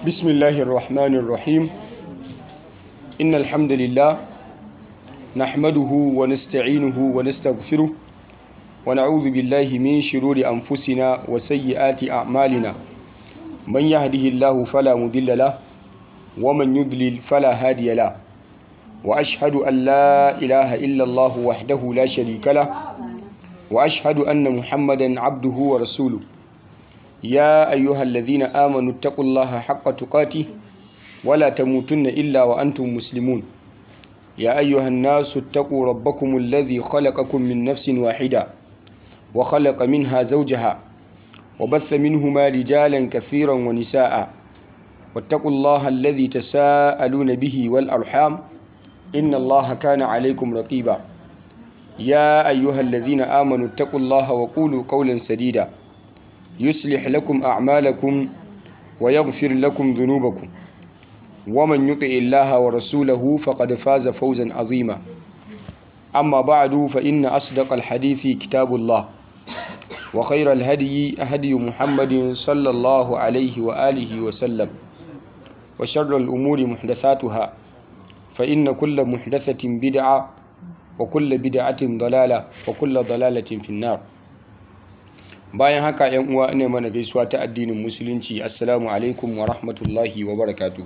بسم الله الرحمن الرحيم إن الحمد لله نحمده ونستعينه ونستغفره ونعوذ بالله من شرور أنفسنا وسيئات أعمالنا من يهده الله فلا مضل له ومن يضلل فلا هادي له وأشهد أن لا إله إلا الله وحده لا شريك له وأشهد أن محمدا عبده ورسوله يا أيها الذين آمنوا اتقوا الله حق تقاته ولا تموتن إلا وأنتم مسلمون يا أيها الناس اتقوا ربكم الذي خلقكم من نفس واحدة وخلق منها زوجها وبث منهما رجالا كثيرا ونساء واتقوا الله الذي تساءلون به والأرحام إن الله كان عليكم رقيبا يا أيها الذين آمنوا اتقوا الله وقولوا قولا سديدا يصلح لكم أعمالكم ويغفر لكم ذنوبكم ومن يطع الله ورسوله فقد فاز فوزا عظيما أما بعد فإن أصدق الحديث كتاب الله وخير الهدي هدي محمد صلى الله عليه وآله وسلم وشر الأمور محدثاتها فإن كل محدثة بدعة وكل بدعة ضلالة وكل ضلالة في النار bayan haka yan uwa ina mana gaisuwa ta addinin musulunci assalamu alaikum wa rahmatullahi wa barakatuhu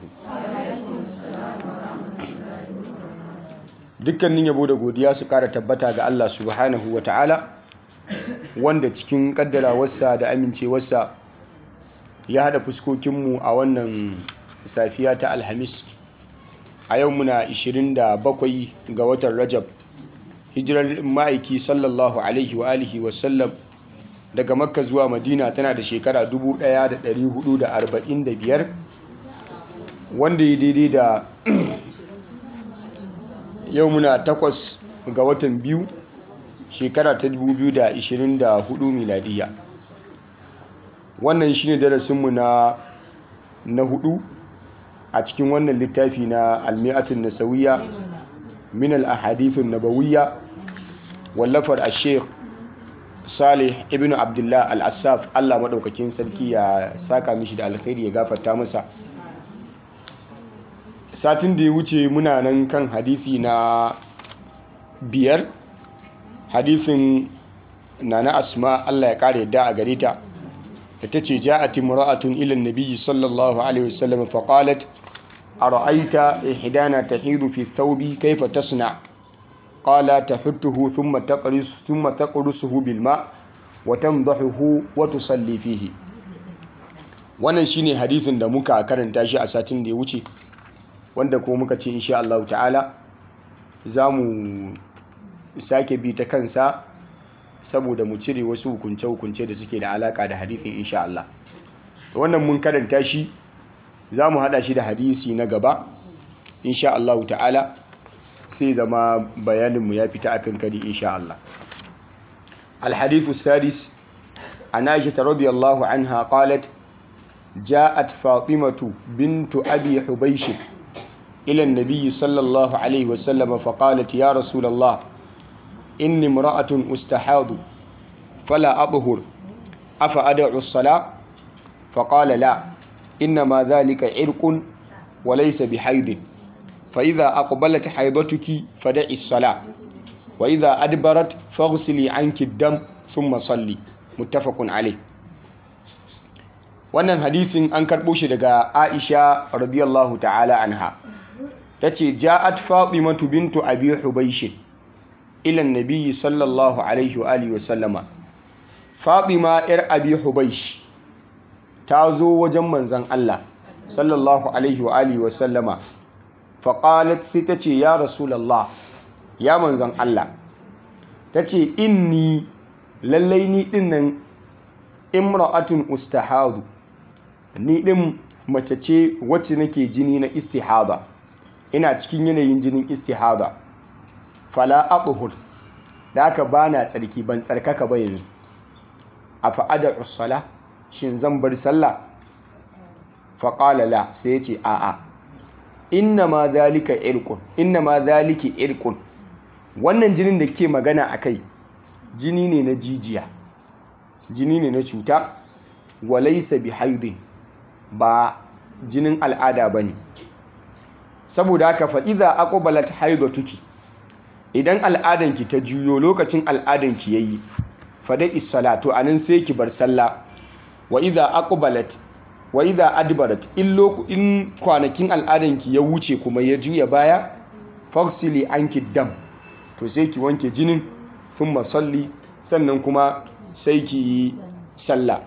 dukkanin yabo da godiya su kara tabbata ga Allah subhanahu wa ta'ala wanda cikin kaddarawarsa da amincewarsa ya hada fuskokinmu a wannan safiya ta alhamis a yau muna 27 ga watan rajab hijirar ma'aiki sallallahu alaihi wa alihi wasallam daga makka zuwa madina tana da shekara 1445 wanda ya daidai da yau muna takwas ga watan biyu shekara ta 2024 miladiya wannan shine darasinmu na na hudu a cikin wannan littafi na almi'atun nasawiya min al-ahadithun nabawiyya wallafar a-sheikh salih ibn abdullah al-assaf allah maɗaukakin sarki ya saka mishi da alkhairi ya gafarta masa satin da ya wuce muna nan kan hadisi na biyar hadisin nana asma allah ya ƙara yadda a gare ta da ta ce ja'at imra'atun ila nabiyyi sallallahu alaihi wasallam fa qalat ara'aita ihdana tahidu fi thawbi kayfa tasna' قال تحته ثم تقرص ثم تقرصه بالماء وتنضحه وتصلي فيه wannan shine hadisin da muka karanta shi a satin da ya wuce wanda kuma muka ce insha Allah ta'ala za mu sake bi ta kansa saboda mu cire wasu hukunce-hukunce da suke da alaka da hadisin insha Allah wannan mun karanta shi za mu hada shi da hadisi na gaba insha Allah ta'ala sai zama bayaninmu ya fita a kan kari insha Allah الحديث السادس عن عائشة رضي الله عنها قالت جاءت فاطمة بنت أبي حبيش إلى النبي صلى الله عليه وسلم فقالت يا رسول الله إني امرأة أستحاض فلا أطهر أفأدع الصلاة فقال لا إنما ذلك عرق وليس بحيض فإذا أقبلت حيضتك فدعي الصلاة وإذا أدبرت فاغسلي عنك الدم ثم صلي متفق عليه wannan hadisin an karɓo shi daga Aisha radiyallahu ta'ala anha tace ja'at Fatimatu bintu Abi Hubaysh ila an-nabi sallallahu alaihi wa alihi wa sallama Fatima yar Abi Hubaysh ta zo wajen manzon Allah sallallahu alaihi wa alihi wa sallama faƙalat sai ta ce ya rasulallah ya manzan Allah ta ce inni lallai ni ɗinnan imra'atun ustahadu ni ɗin mace ce wacce nake jini na istihada ina cikin yanayin jinin istihada fala aquhur da aka bana tsarki ban tsarkaka ba yanzu a fa'adar usala shin zan bar sallah faƙala la sai ya ce a'a inna ma zalika irkun inna ma zaliki irkun wannan jinin da ke magana a kai jini ne na jijiya jini ne na cuta walaisa bi haidin ba jinin al'ada bane saboda haka fa idza aqbalat haidatuki idan al'adanki ta juyo lokacin al'adanki yayi fa dai salatu anan sai ki bar sallah wa idza aqbalat wa idza adbarat in in kwanakin al'adanki ya wuce kuma ya juya baya fagsili anki dam to sai ki wanke jinin thumma salli sannan kuma sai ki yi sallah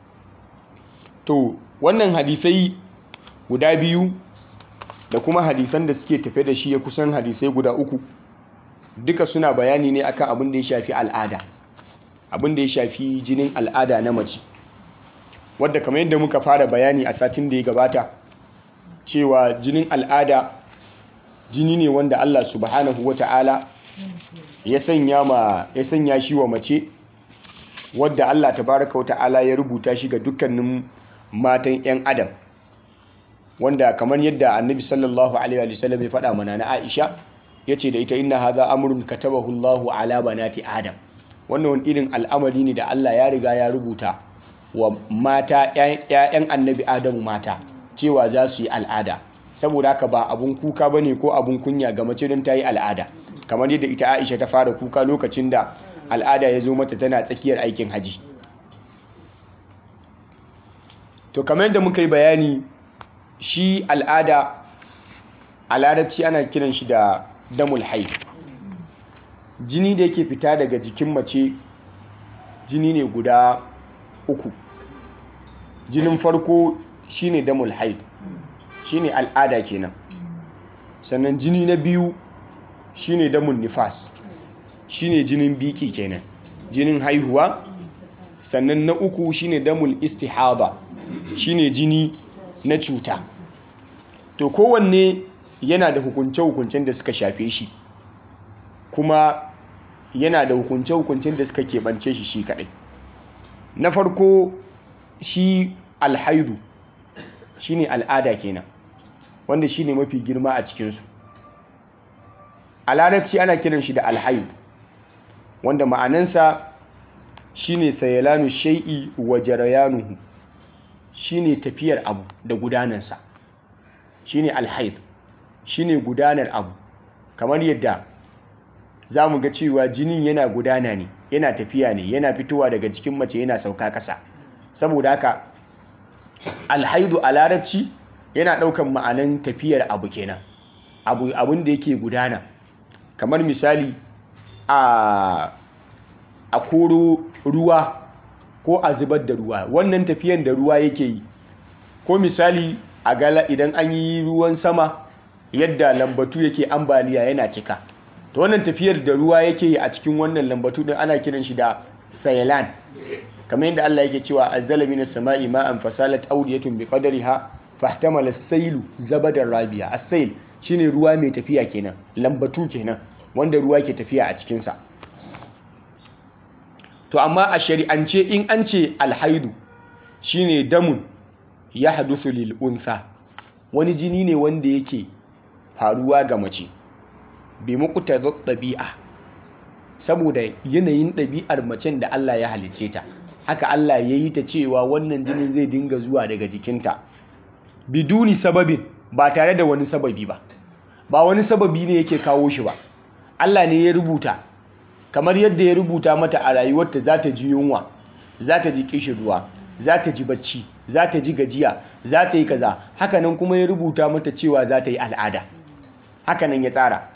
to wannan hadisai guda biyu da kuma hadisan da suke tafe da shi ya kusan hadisai guda uku duka suna bayani ne akan abin da ya shafi al'ada abin da ya shafi jinin al'ada na mace wadda kamar yadda muka fara bayani a satin da ya gabata cewa jinin al'ada jini ne wanda Allah subhanahu wata'ala ya sanya ma ya sanya shi wa mace wadda Allah tabaraka wata'ala ya rubuta shi ga dukkanin matan 'yan adam wanda kamar yadda annabi sallallahu alaihi wa sallam ya faɗa mana na Aisha yace da ita inna hadha amrun katabahu Allahu ala banati adam wannan wani irin al'amari ne da Allah ya riga ya rubuta wa mata ‘ya'yan annabi Adamu mata cewa za su yi al'ada saboda haka ba abun kuka ba ne ko abun kunya ga mace don ta yi al'ada kamar yadda ita Aisha ta fara kuka lokacin da al'ada ya zo mata tana tsakiyar aikin haji to kamar yadda muka yi bayani shi al'ada a larabci ana kiran shi da damul haif jini da yake fita daga jikin mace jini ne guda uku jinin farko shine damul haid shine al'ada kenan sannan jini na biyu shine damul nifas shine jinin biki kenan jinin haihuwa sannan na uku shine damul istihaba shine jini na cuta to kowanne yana da hukunce-hukuncen da suka shafe shi kuma yana da hukunce-hukuncen da suka keɓance shi shi kaɗai na farko shi alhaidu shi ne al'ada kenan wanda shi ne mafi girma a cikinsu a larabci ana kiran shi da alhaidu wanda ma'anansa shi ne sayalanu shai'i wa jarayanuhu shi ne tafiyar abu da gudanansa shi ne alhaidu shi ne gudanar abu kamar yadda za mu ga cewa jinin yana gudana ne yana tafiya ne yana fitowa daga jikin mace yana sauka ƙasa saboda haka alhaidu a larabci yana ɗaukan ma'anan tafiyar abu kenan abu abin da yake gudana kamar misali a a koro ruwa ko a zubar da ruwa wannan tafiyan da ruwa yake yi ko misali a gala idan an yi ruwan sama yadda lambatu yake ambaliya yana cika to wannan tafiyar da ruwa yake yi a cikin wannan lambatu din ana kiran shi da sayalan kamar yadda Allah yake cewa azzala minas sama'i ma'an fasalat awdiyatun biqadriha fahtamala as-sailu zabadar rabiya as-sail shine ruwa mai tafiya kenan lambatu kenan wanda ruwa ke tafiya a cikin sa to amma a shari'ance in an ce alhaidu shine damun ya hadusu lil unsa wani jini ne wanda yake faruwa ga mace bi muqta ɗabi'a saboda yanayin ɗabi'ar macen da Allah ya halice ta haka Allah ya yi ta cewa wannan jinin zai dinga zuwa daga jikinta biduni sababin ba tare da wani sababi ba ba wani sababi ne yake kawo shi ba Allah ne ya rubuta kamar yadda ya rubuta mata a rayuwarta za ta ji yunwa za ta ji kishirwa za ta ji bacci za ta ji gajiya za ta yi kaza hakanan kuma ya rubuta mata cewa za ta yi al'ada hakanan ya tsara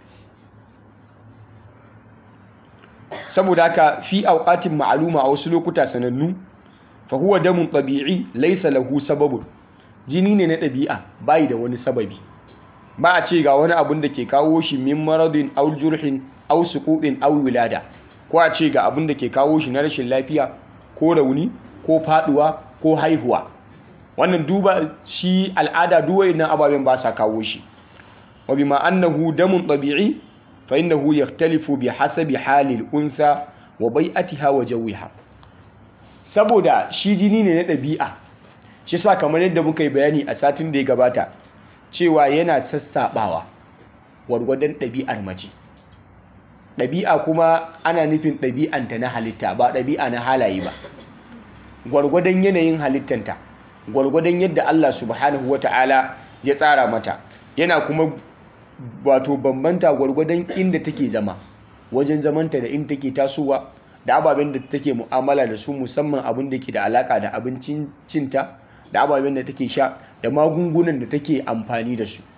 saboda haka fi auqatin ma'aluma a wasu lokuta sanannu fa huwa damun tabi'i laysa lahu sababun jini ne na ɗabi'a bai da wani sababi ba a ce ga wani abun da ke kawo shi min maradin aw jurhin aw suqubin aw wilada ko a ce ga abun da ke kawo shi na rashin lafiya ko rauni ko faduwa ko haihuwa wannan duba shi al'ada duwai na ababen ba sa kawo shi wa bima annahu damun tabi'i fa innahu yaktalifu bi hasabi halil unsa wa bai'atiha wa jawiha saboda shi jini ne na ɗabi'a shi sa kamar yadda muka yi bayani a satin da ya gabata cewa yana sassaɓawa gwargwadon ɗabi'ar mace ɗabi'a kuma ana nufin ɗabi'anta na halitta ba ɗabi'a na halaye ba gwargwadon yanayin halittanta gwargwadon yadda Allah subhanahu wata'ala ya tsara mata yana kuma wato bambanta gwargwadon inda take zama wajen zamanta da inda take tasowa da ababen da take mu'amala da su musamman abin da ke da alaka da abincin cinta da ababen da take sha da magungunan da take amfani da su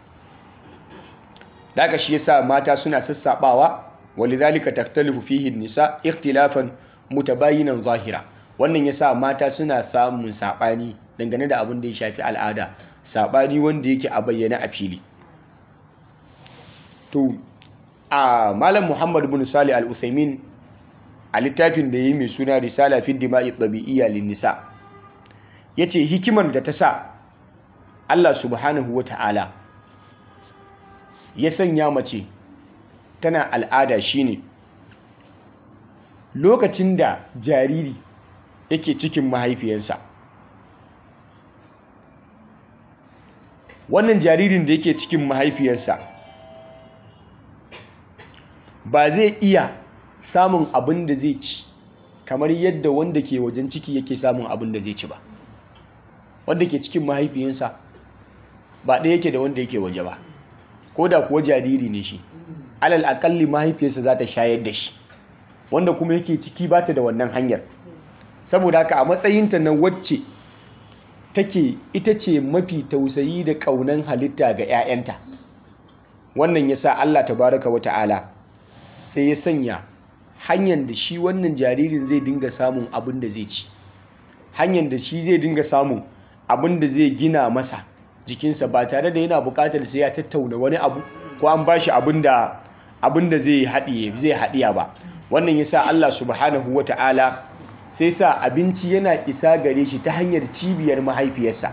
daga shi yasa mata suna sassabawa walidhalika taktalifu fihi nisa ikhtilafan mutabayinan zahira wannan yasa mata suna samun sabani dangane da abin da ya shafi al'ada sabani wanda yake a bayyana a fili to a malam muhammad bin salih al-uthaymin a littafin da yi mai suna risala fi dima'i tabi'iyya lin nisa yace hikimar da ta sa Allah subhanahu wata'ala ya sanya mace tana al'ada shine lokacin da jariri yake cikin mahaifiyarsa wannan jaririn da yake cikin mahaifiyarsa ba zai iya samun abin da zai ci kamar yadda wanda ke wajen ciki yake samun abin da zai ci ba wanda ke cikin mahaifiyarsa ba ɗaya yake da wanda yake waje ba ko da kuwa jariri ne shi alal akalli mahaifiyarsa za ta shayar da shi wanda kuma yake ciki ba ta da wannan hanyar saboda haka a matsayinta na wacce take ita ce mafi tausayi da ƙaunan halitta ga 'ya'yanta wannan ya sa Allah tabaraka wa ta'ala sai ya sanya hanyar da shi wannan jaririn zai dinga samun abin da zai ci hanyar da shi zai dinga samun abin da zai gina masa jikinsa ba tare da yana buƙatar sai ya tattauna wani abu ko an bashi abin da abin da zai haɗiye zai haɗiya ba wannan yasa Allah subhanahu wata'ala sai sa abinci yana isa gare shi ta hanyar cibiyar mahaifiyarsa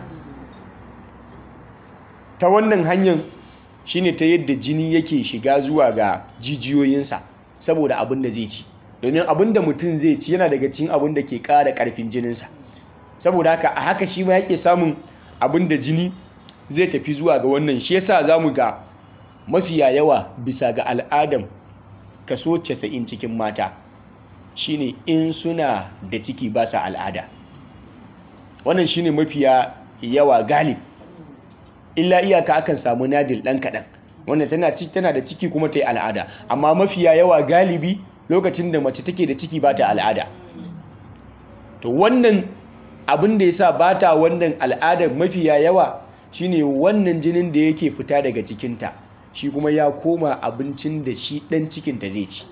ta wannan hanyar shine ta yadda jini yake shiga zuwa ga jijiyoyinsa saboda abin da zai ci domin abin da mutum zai ci yana daga cikin abin da ke ƙara ƙarfin jininsa saboda haka a haka shi ma yake samun abin da jini zai tafi zuwa ga wannan shi yasa za mu ga mafiya yawa bisa ga al'adam kaso 90 cikin mata shine in suna da ciki ba sa al'ada wannan shine mafiya yawa galib illa iyaka akan samu nadil ɗan kaɗan wanda tana tana da ciki kuma ta yi al'ada amma mafiya yawa galibi lokacin da mace take da ciki ba ta al'ada to wannan abin da yasa ba ta wannan al'adar mafiya yawa shine wannan jinin da yake fita daga cikinta shi kuma ya koma abincin da shi ɗan cikinta zai ci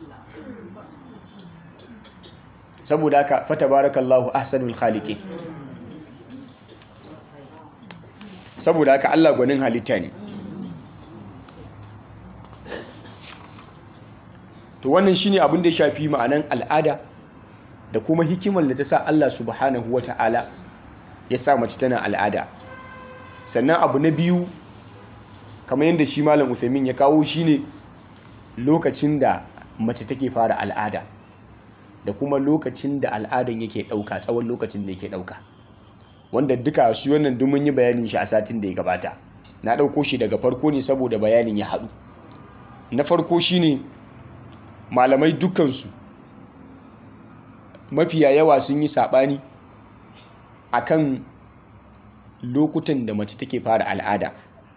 saboda haka fata barakallahu ahsanul khaliqin saboda haka Allah gwanin halitta ne to wannan shine abin da ya shafi ma'anan al'ada da kuma hikimar da ta sa Allah subhanahu wata'ala ya sa mace tana al'ada sannan abu na biyu kamar yadda shi malam Uthaymin ya kawo shine lokacin da mace take fara al'ada da kuma lokacin da al'adan yake ɗauka tsawon lokacin da yake ɗauka wanda duka shi wannan duk mun yi bayanin shi a satin da ya gabata na ɗauko shi daga farko ne saboda bayanin ya haɗu na farko shine malamai dukansu mafiya yawa sun yi saɓani akan lokutan da mace take fara al'ada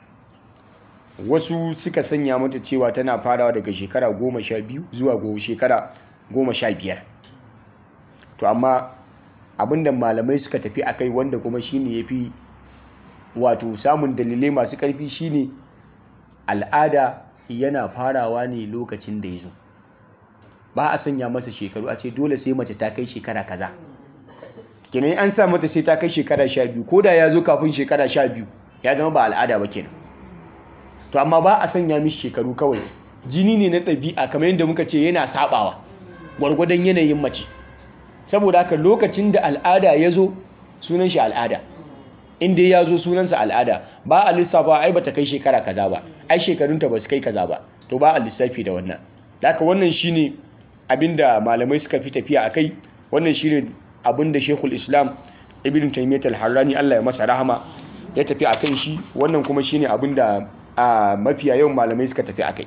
wasu suka sanya mata cewa tana farawa daga shekara goma sha biyu zuwa shekara goma sha biyar to amma abinda malamai suka tafi akai wanda kuma shine yafi wato samun dalilai masu karfi shine al'ada yana farawa ne lokacin da ya zo ba a sanya masa shekaru a ce dole sai mace ta kai shekara kaza kenan an sa mata sai ta kai shekara sha biyu ko da ya zo kafin shekara sha biyu ya zama ba al'ada ba kenan to amma ba a sanya mishi shekaru kawai jini ne na ɗabi'a kamar yadda muka ce yana sabawa gwargwadon yanayin mace saboda haka lokacin da al'ada ya zo sunan shi al'ada inda ya zo sunansa al'ada ba a lissafa ai bata kai shekara kaza ba ai shekarunta ba su kai kaza ba to ba a lissafi da wannan haka wannan shine abinda malamai suka fi tafiya akai wannan shine abinda Sheikhul Islam Ibn Taymiyyah al-Harrani Allah ya masa rahama ya tafi akan shi wannan kuma shine abinda a mafiya yawan malamai suka tafi akai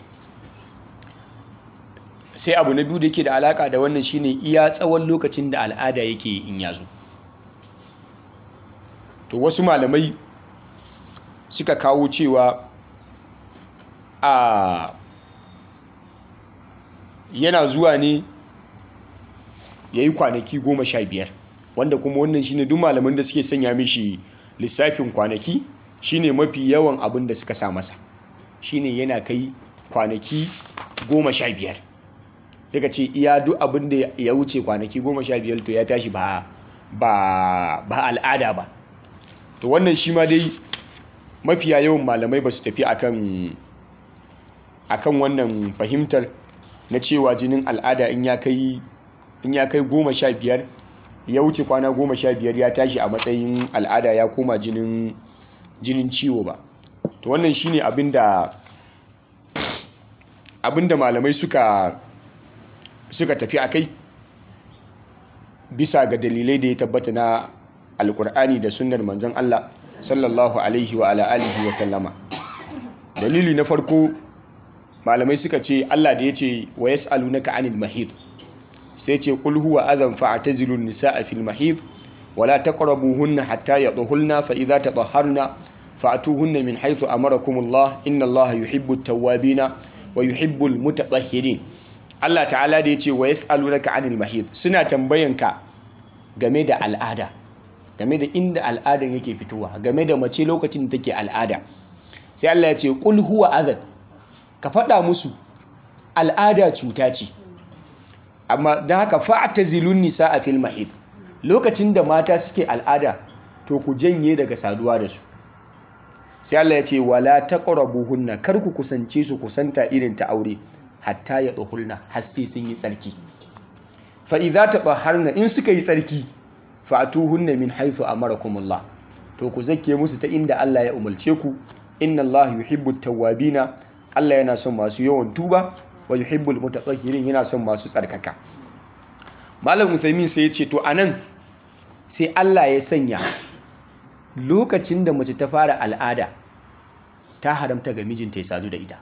sai abu na biyu da yake da alaka da wannan shine iya tsawon lokacin da al'ada yake in yazo to to wasu malamai suka kawo cewa a yana zuwa ne ya yi kwanaki goma sha biyar wanda kuma wannan shine duk malaman da suke sanya mishi lissafin kwanaki shine mafi yawan abin da suka sa masa shine yana kai kwanaki goma sha biyar daga ce iya duk abin da ya wuce kwanaki goma sha biyar to ya tashi ba ba al'ada ba to wannan shi ma dai mafiya yawan malamai ba su tafi akan akan wannan fahimtar na cewa jinin al'ada in ya kai in ya kai goma sha biyar ya wuce kwana goma sha biyar ya tashi a matsayin al'ada ya koma jinin jinin ciwo ba to wannan shine abinda abinda malamai suka suka tafi akai bisa ga dalilai da ya tabbata na alkur'ani da sunnar manzon Allah sallallahu alaihi wa ala alihi wa sallama dalili na farko malamai suka ce Allah da ya ce wa yas'alunaka anil mahid sai ce qul huwa adhan fa'tazilun nisaa fil mahid wala taqrabuhunna hatta yadhulna fa idza tatahharna fa'tuhunna min haythu amarakumullah inna Allah yuhibbut tawwabina wa yuhibbul mutatahhirin Allah ta'ala da ya ce wa yas'alunaka anil mahid suna tambayanka game da al'ada game da inda al'adan yake fitowa game da mace lokacin da take al'ada sai Allah ya ce qul huwa adhan ka faɗa musu al'ada cuta ce amma don haka fa'tazilun nisa a fil mahid lokacin da mata suke al'ada to ku janye daga saduwa da su sai Allah ya ce wala taqrabuhunna kar ku kusance su kusanta irin ta aure hatta ya tsohulna har sai sun yi tsarki fa idza tatahharna in suka yi tsarki fa'tuhunna min haythu amarakumullah to ku zakke musu ta inda Allah ya umarce ku inna Allah yuhibbut tawwabina Allah yana son masu yawan tuba wa yuhibbul mutatahhirin yana son masu tsarkaka Malam Usaimin sai ya ce to anan sai Allah ya sanya lokacin da mace ta fara al'ada ta haramta ga mijinta ya sadu da ita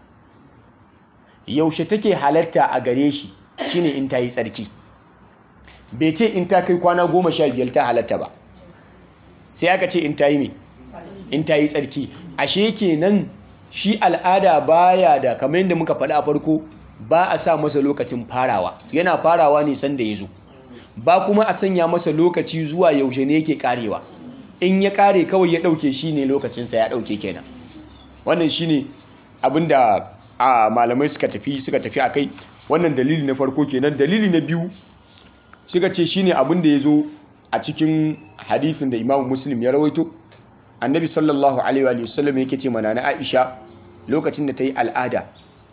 yaushe take halatta a gare shi shine in ta yi tsarki bai ce in ta kai kwana goma sha biyar ta halatta ba sai aka ce in ta yi me in ta yi tsarki ashe kenan shi al'ada baya da kamar yadda muka faɗa a farko ba a sa masa lokacin farawa yana farawa ne sanda ya zo ba kuma a sanya masa lokaci zuwa yaushe ne yake karewa in ya kare kawai ya ɗauke shi ne lokacinsa ya ɗauke kenan wannan shi ne abinda a malamai suka tafi suka tafi a kai wannan dalili na farko kenan dalili na biyu suka ce shi ne abinda ya zo a cikin hadisin da imamu muslim ya rawaito annabi sallallahu alaihi wa sallam yake ce mana na aisha lokacin da ta yi al'ada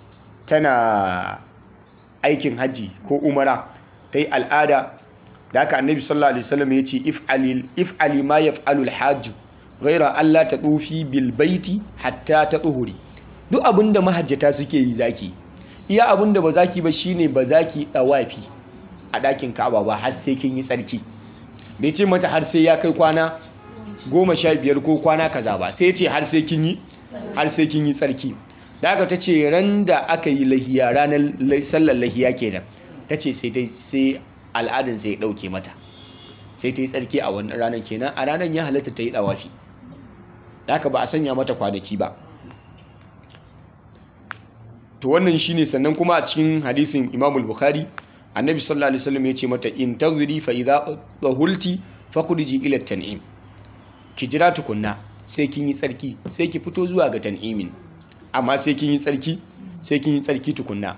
tana aikin hajji ko umara ta yi al'ada da haka annabi sallallahu alaihi wasallam ya ce if'ali ma yaf'alu al-hajj ghaira Allah ta tsufi bil baiti hatta ta tsuhuri duk abinda mahajjata suke yi zaki iya abinda ba zaki ba shine ba zaki dawafi a ɗakin Ka'aba ba har sai kin yi tsarki bai ce mata har sai ya kai kwana goma sha biyar ko kwana kaza ba sai ce har sai kin yi har sai kin yi tsarki da aka ta ce ran da aka yi lahiya ranar sallar lahiya kenan ta ce sai al'adun sai ya ɗauke mata sai ta yi tsarki a wannan ranar kenan a ranar ya halatta ta yi ɗawafi da aka ba a sanya mata kwanaki ba to wannan shine sannan kuma a cikin hadisin imamul bukhari annabi sallallahu alaihi wasallam ya ce mata in tazri fa idza dhahulti fakhriji ila tan'im ki jira tukunna sai kin yi tsarki sai ki fito zuwa ga tan'imin amma sai kin yi tsarki sai kin yi tsarki tukunna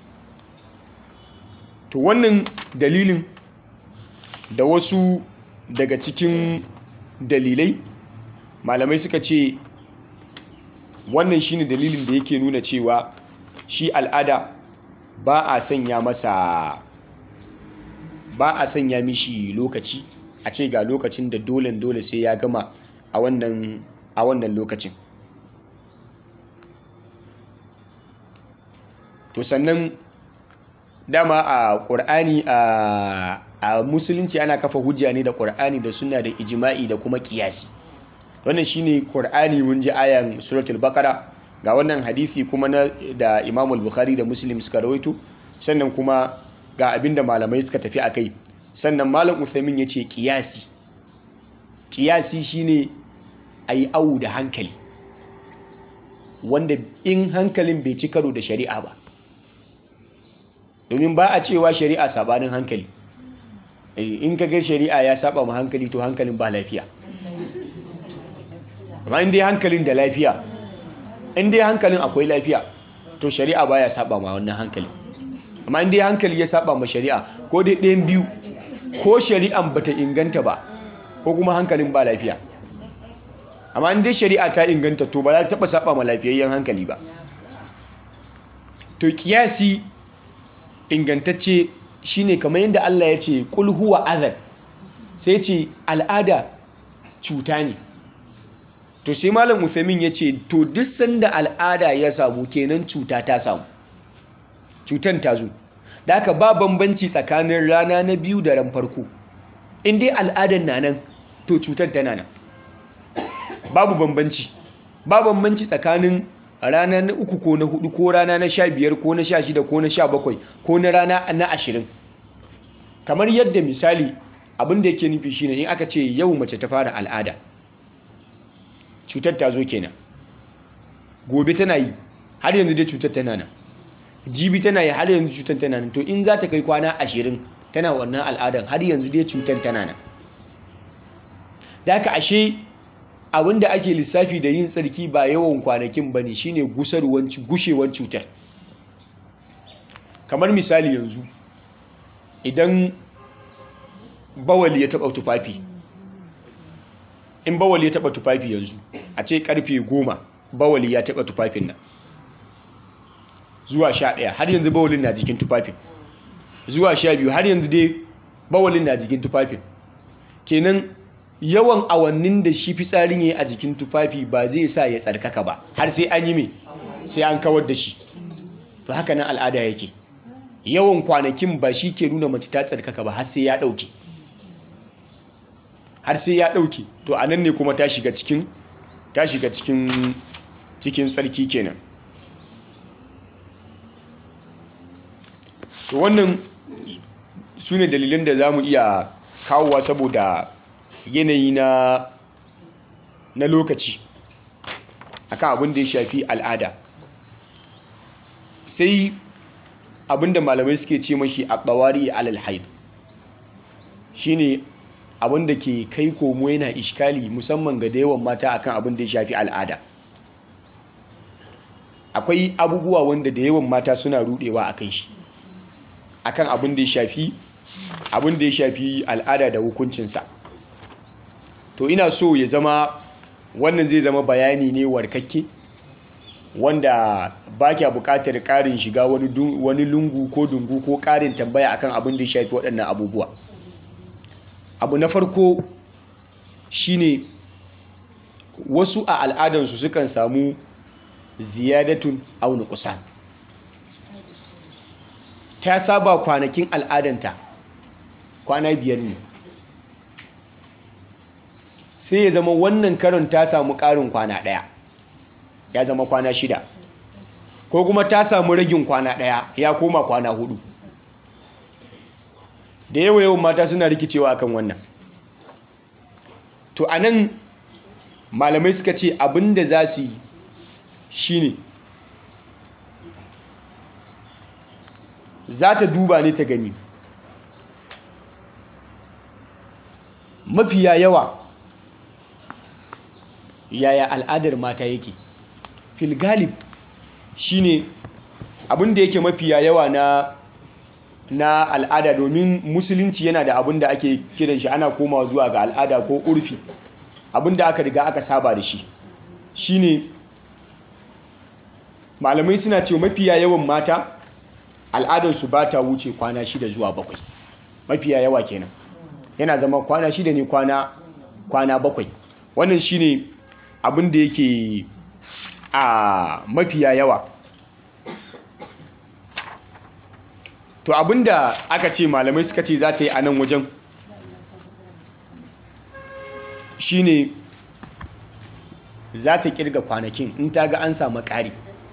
to wannan dalilin da wasu daga cikin dalilai malamai suka ce wannan shine dalilin da yake nuna cewa shi al'ada ba a sanya masa ba a sanya mishi lokaci a ce ga lokacin da dole dole sai ya gama a wannan a wannan lokacin to sannan dama a ƙur'ani a musulunci ana kafa hujja ne da ƙur'ani da suna da ijima'i da kuma ƙiyasi wannan shine ƙur'ani mun ji ayan suratul baqara ga wannan hadisi kuma na da Imam al-Bukhari da Muslim suka rawaito sannan kuma ga abinda malamai suka tafi akai sannan malam Uthaymin yace ƙiyasi ƙiyasi shine a yi awu da hankali wanda in hankalin bai ci karo da shari'a ba domin ba a cewa shari'a sabanin hankali in ka ga shari'a ya saba ma hankali to hankalin ba lafiya amma in dai hankalin da lafiya in dai hankalin akwai lafiya to shari'a baya saba ma wannan hankali amma in dai hankali ya saba ma shari'a ko dai ɗayan biyu ko shari'an bata inganta ba ko kuma hankalin ba lafiya amma in dai shari'a ta inganta to ba za ta taɓa saba ma lafiyayyen hankali ba to kiyasi ingantacce shine kamar yadda Allah ya ce kul huwa adhan sai ce al'ada cuta ne to sai malam Uthamin ya ce to duk sanda al'ada ya samu kenan cuta ta samu cutan ta zo da haka ba bambanci tsakanin rana na biyu da ran farko in dai al'adan na nan to cutar tana nan babu bambanci ba bambanci tsakanin rana na uku ko na hudu ko rana na sha biyar ko na sha shida ko na sha bakwai ko na rana na ashirin kamar yadda misali abin da yake nufi shine in aka ce yau mace ta fara al'ada cutar ta zo kenan gobe tana yi har yanzu dai cutar tana nan jibi tana yi har yanzu cutar tana nan to in za ta kai kwana ashirin tana wannan al'adan har yanzu dai cutar tana nan da haka ashe abinda ake lissafi da yin tsarki ba yawan kwanakin ba ne shine gushewar cutar kamar misali yanzu idan bawali ya taba tufafi in bawali ya taba tufafi yanzu a ce karfe goma bawali ya taba tufafin nan zuwa sha ɗaya har yanzu bawalin na jikin tufafin zuwa sha biyu har yanzu dai bawalin na jikin tufafin kenan yawan awannin da shi fitsarin ya a jikin tufafi ba zai sa ya tsarkaka ba har sai an yi mai sai an kawar da shi to haka nan al'ada yake yawan kwanakin ba shi ke nuna mace ta tsarkaka ba har sai ya ɗauke har sai ya ɗauke to a nan ne kuma ta shiga cikin ta shiga cikin cikin tsarki kenan to wannan su ne dalilan da za mu iya kawowa saboda yanayi na na lokaci akan abin da ya shafi al'ada sai abin da malamai suke ce mashi a tsawari alal haid shine abin da ke kai komo yana ishkali musamman ga da yawan mata akan abin da ya shafi al'ada akwai abubuwa wanda da yawan mata suna rudewa akan shi akan abin da ya shafi abin da ya shafi al'ada da hukuncinsa to ina so ya zama wannan zai zama bayani ne warkakke wanda ba kya buƙatar ƙarin shiga wani lungu ko dungu ko ƙarin tambaya akan abin da ya shafi waɗannan abubuwa abu na farko shine wasu a al'adansu sukan samu ziyadatun auni kusan ta saba kwanakin al'adanta kwana biyar ne sai ya zama wannan karon ta samu ƙarin kwana ɗaya ya zama kwana shida ko kuma ta samu ragin kwana ɗaya ya koma kwana hudu da yawa yawan mata suna rikicewa akan wannan to a nan malamai suka ce abinda za su yi shine za ta duba ne ta gani mafiya yawa yaya al'adar mata yake filgalib shine abin da yake mafiya yawa na na al'ada domin musulunci yana da abin da ake kiran shi ana komawa zuwa ga al'ada ko urfi abin da aka riga aka saba da shi shine malamai suna cewa mafiya yawan mata al'adarsu ba ta wuce kwana shida zuwa bakwai mafiya yawa kenan yana zama kwana shida ne kwana kwana bakwai wannan shine abin da yake a mafiya yawa to abin da aka ce malamai suka ce za ta yi a nan wajen shine za ta kirga kwanakin in ta ga an samu ƙari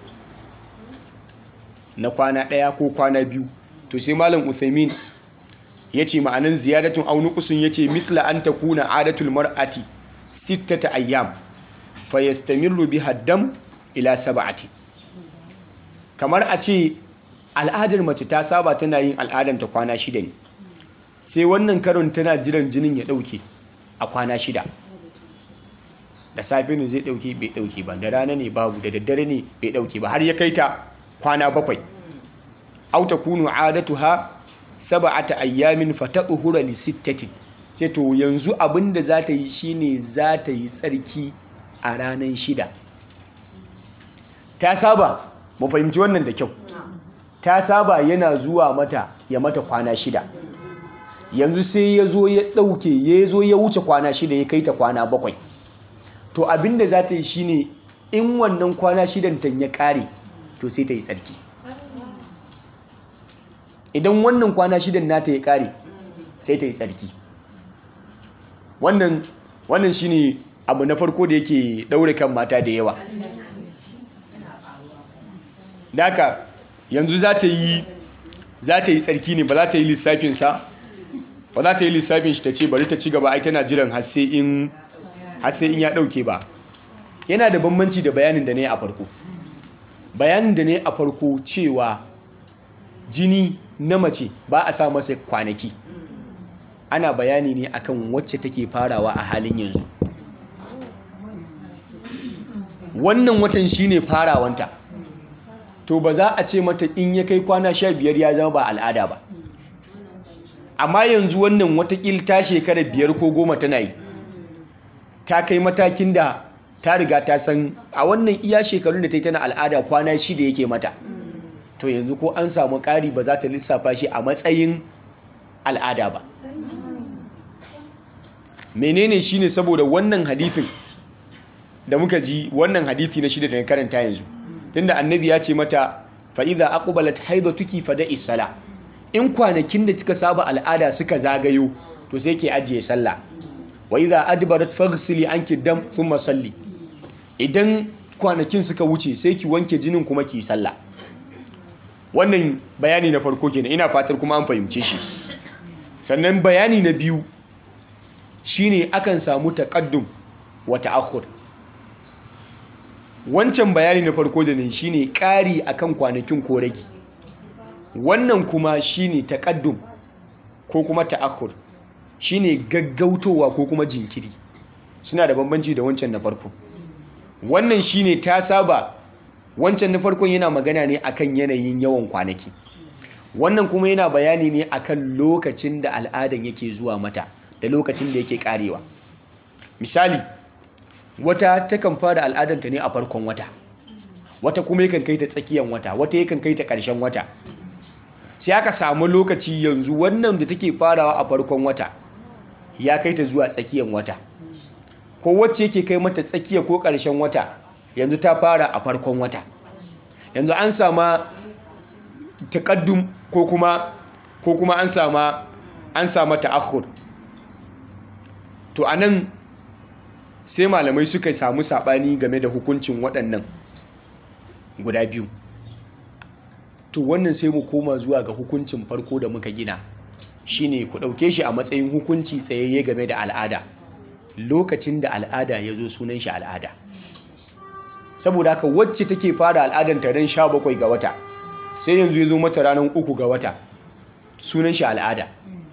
na kwana ɗaya ko kwana biyu to sai malam uthaymin ya ce ma'anin ziyadatun aunukusun ya ce misla an ta kuna adatul mar'ati sittata ayyam fayastamirru biha dam ila sab'ati kamar a ce al'adar mace ta saba tana yin al'adanta kwana shida ne sai wannan karon tana jiran jinin ya dauke a kwana shida da safe ne zai dauke bai dauke ba da rana ne babu da daddare ne bai dauke ba har ya kai ta kwana bakwai aw takunu adatuha sab'ata ayyamin fatatuhura li sittatin sai to yanzu abinda za ta yi shine za ta yi tsarki a ranar shida ta saba mu fahimci wannan da kyau ta saba yana zuwa mata ya mata kwana shida yanzu sai ya zo ya ɗauke ya zo ya wuce kwana shida ya kai ta kwana bakwai to abinda za ta yi shine in wannan kwana shidan ta ya ƙare to sai ta yi tsarki idan wannan kwana shidan nata ya ƙare sai ta yi tsarki wannan wannan shine abu na farko da yake ɗaure kan mata da yawa Daka yanzu za ta yi za ta yi tsarki ne ba za ta yi lissafinsa ba za ta yi lissafin shi ta ce bari ta ci gaba ai tana jiran har sai in ya ɗauke ba yana da bambanci da bayanin da ne a farko bayanin da ne a farko cewa jini na mace ba a sa masa kwanaki ana bayani ne akan wacce take farawa a halin yanzu wannan watan shine farawanta to ba za a ce mata in ya kai kwana sha biyar ya zama ba al'ada ba amma yanzu wannan watakil ta shekara biyar ko goma tana yi ta kai matakin da ta riga ta san a wannan iya shekarun da ta yi tana al'ada kwana shida yake mata to yanzu ko an samu ƙari ba za ta lissafa shi a matsayin al'ada ba menene shine saboda wannan hadithin da muka ji wannan hadithi na shida da na karanta yanzu tunda annabi ya ce mata fa idza aqbalat haidatuki fada'i sala in kwanakin da kika saba al'ada suka zagayo to sai ke ajiye sallah wa idza adbarat faghsili anki dam thumma salli idan kwanakin suka wuce sai ki wanke jinin kuma ki sallah wannan bayani na farko kenan ina fatar kuma an fahimce shi sannan bayani na biyu shine akan samu taqaddum wa ta'akhur wancan bayani na farko da ne shine ƙari akan kwanakin ko rage wannan kuma shine taqaddum ko kuma ta'akhur shine gaggautowa ko kuma jinkiri suna da bambanci da wancan na farko wannan shine ta saba wancan na farkon yana magana ne akan yanayin yawan kwanaki wannan kuma yana bayani ne akan lokacin da al'adan yake zuwa mata da lokacin da yake karewa misali wata takan fara al'adanta ne a farkon wata wata kuma yakan kai ta tsakiyan wata wata yakan kai ta ƙarshen wata sai aka samu lokaci yanzu wannan da take farawa a farkon wata ya kai ta zuwa tsakiyan wata ko wacce yake kai mata tsakiya ko ƙarshen wata yanzu ta fara a farkon wata yanzu an sama takaddum ko kuma ko kuma an sama an sama ta'akhur to anan sai malamai suka samu sabani game da hukuncin waɗannan guda biyu to wannan sai mu koma zuwa ga hukuncin farko da muka gina shine ku ɗauke shi a matsayin hukunci tsayayye game da al'ada lokacin da al'ada ya zo sunan shi al'ada saboda haka wacce take fara al'adanta ran sha bakwai ga wata sai yanzu ya zo mata ranar uku ga wata sunan shi al'ada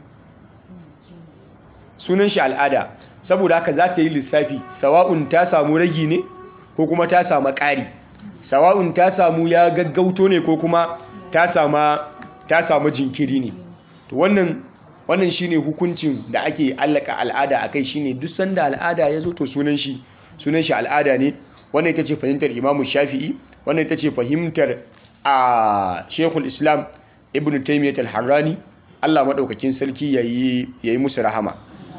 sunan shi al'ada saboda haka za ta yi lissafi sawa'un ta samu ragi ne ko kuma ta samu ƙari sawa'un ta samu ya gaggauto ne ko kuma ta samu jinkiri ne to wannan wannan shine hukuncin da ake allaka al'ada akai shine duk sanda al'ada ya zo to sunan shi sunan shi al'ada ne wannan ita ce fahimtar Imam Shafi'i wannan ita ce fahimtar a Sheikhul Islam Ibn Taymiyyah al-Harrani Allah madaukakin sarki yayi yayi musu rahama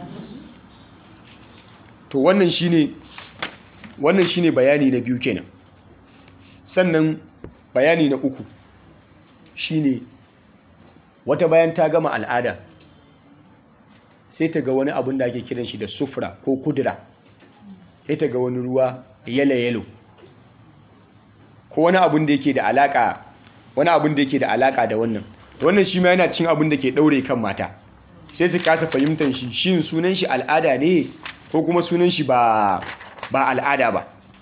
to wannan shine wannan shine bayani na biyu kenan sannan bayani na uku shine wata bayan ta gama al'ada sai ta ga wani abin da ake kiran shi da sufra ko kudura sai ta ga wani ruwa yalo-yalo ko wani abin da yake da alaka wani abin da yake da alaka da wannan wannan shi ma yana cin abin da ke daure kan mata sai su kasa fahimtar shi shin sunan shi al'ada ne ko kuma sunan shi ba ba al'ada ba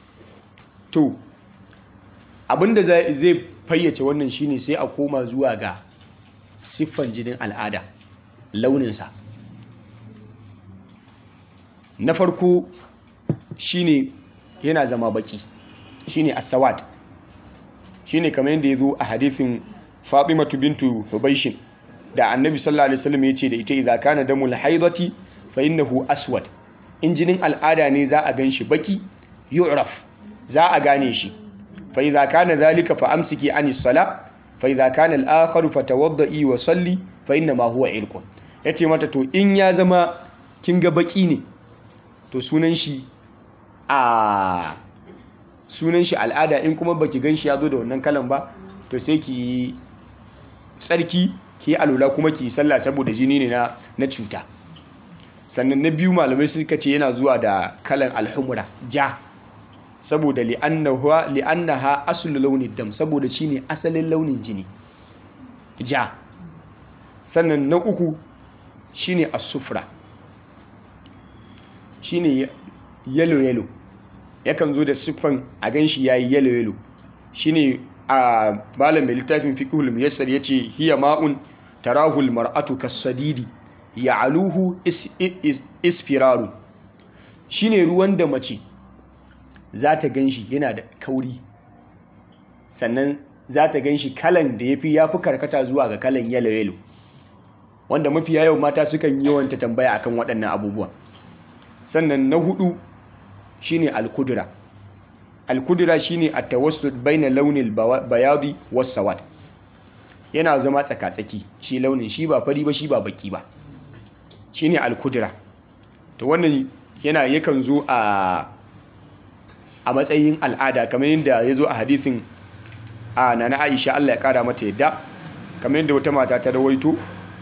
to abinda zai fayyace wannan shine sai a koma zuwa ga siffan jinin al'ada launinsa na farko shine yana zama baki shine asawad shine kamar yadda ya zo a hadithin fatimatu bintu hubaishin da annabi sallallahu alaihi wasallam ya ce da ita idza kana damul haidati fa innahu aswad in jinin al'ada ne za a ganshi baki yu'raf za a gane shi fa idza kana zalika fa amsiki anis sala fa idza kana al-akhar fa tawaddi wa salli fa inna ma huwa irqun yace mata to in ya zama kin ga baki ne to sunan shi a sunan shi al'ada in kuma baki ganshi ya zo da wannan kalan ba to sai ki tsarki ki alula kuma ki sallah saboda jini ne na na cuta sannan na biyu malamai suka ce yana zuwa da kalan alhumra ja saboda li'annaha li'annaha aslu launin dam saboda shine asalin launin jini ja sannan na uku shine as-sufra shine yellow yellow yakan zo da siffan a ganshi yayi yellow yellow shine a malam mai littafin fiqhul muyassar yace hiya ma'un tarahul mar'atu kasadidi ya'aluhu isfiraru shine ruwan da mace za ta ganshi yana da kauri sannan za ta ganshi kalan da yafi yafi karkata zuwa ga kalan yellow yellow wanda mafi yawan mata sukan yawanta tambaya akan waɗannan abubuwa sannan na hudu shine al-kudra al-kudra shine at-tawassut baina launin bayadi was-sawad yana zama tsakatsaki shi launin shi ba fari ba shi ba baki ba shine al-kudra to wannan yana yakan zo a a matsayin al'ada kamar yadda ya zo a hadisin a nana Aisha Allah ya kara mata yadda kamar yadda wata mata ta rawaito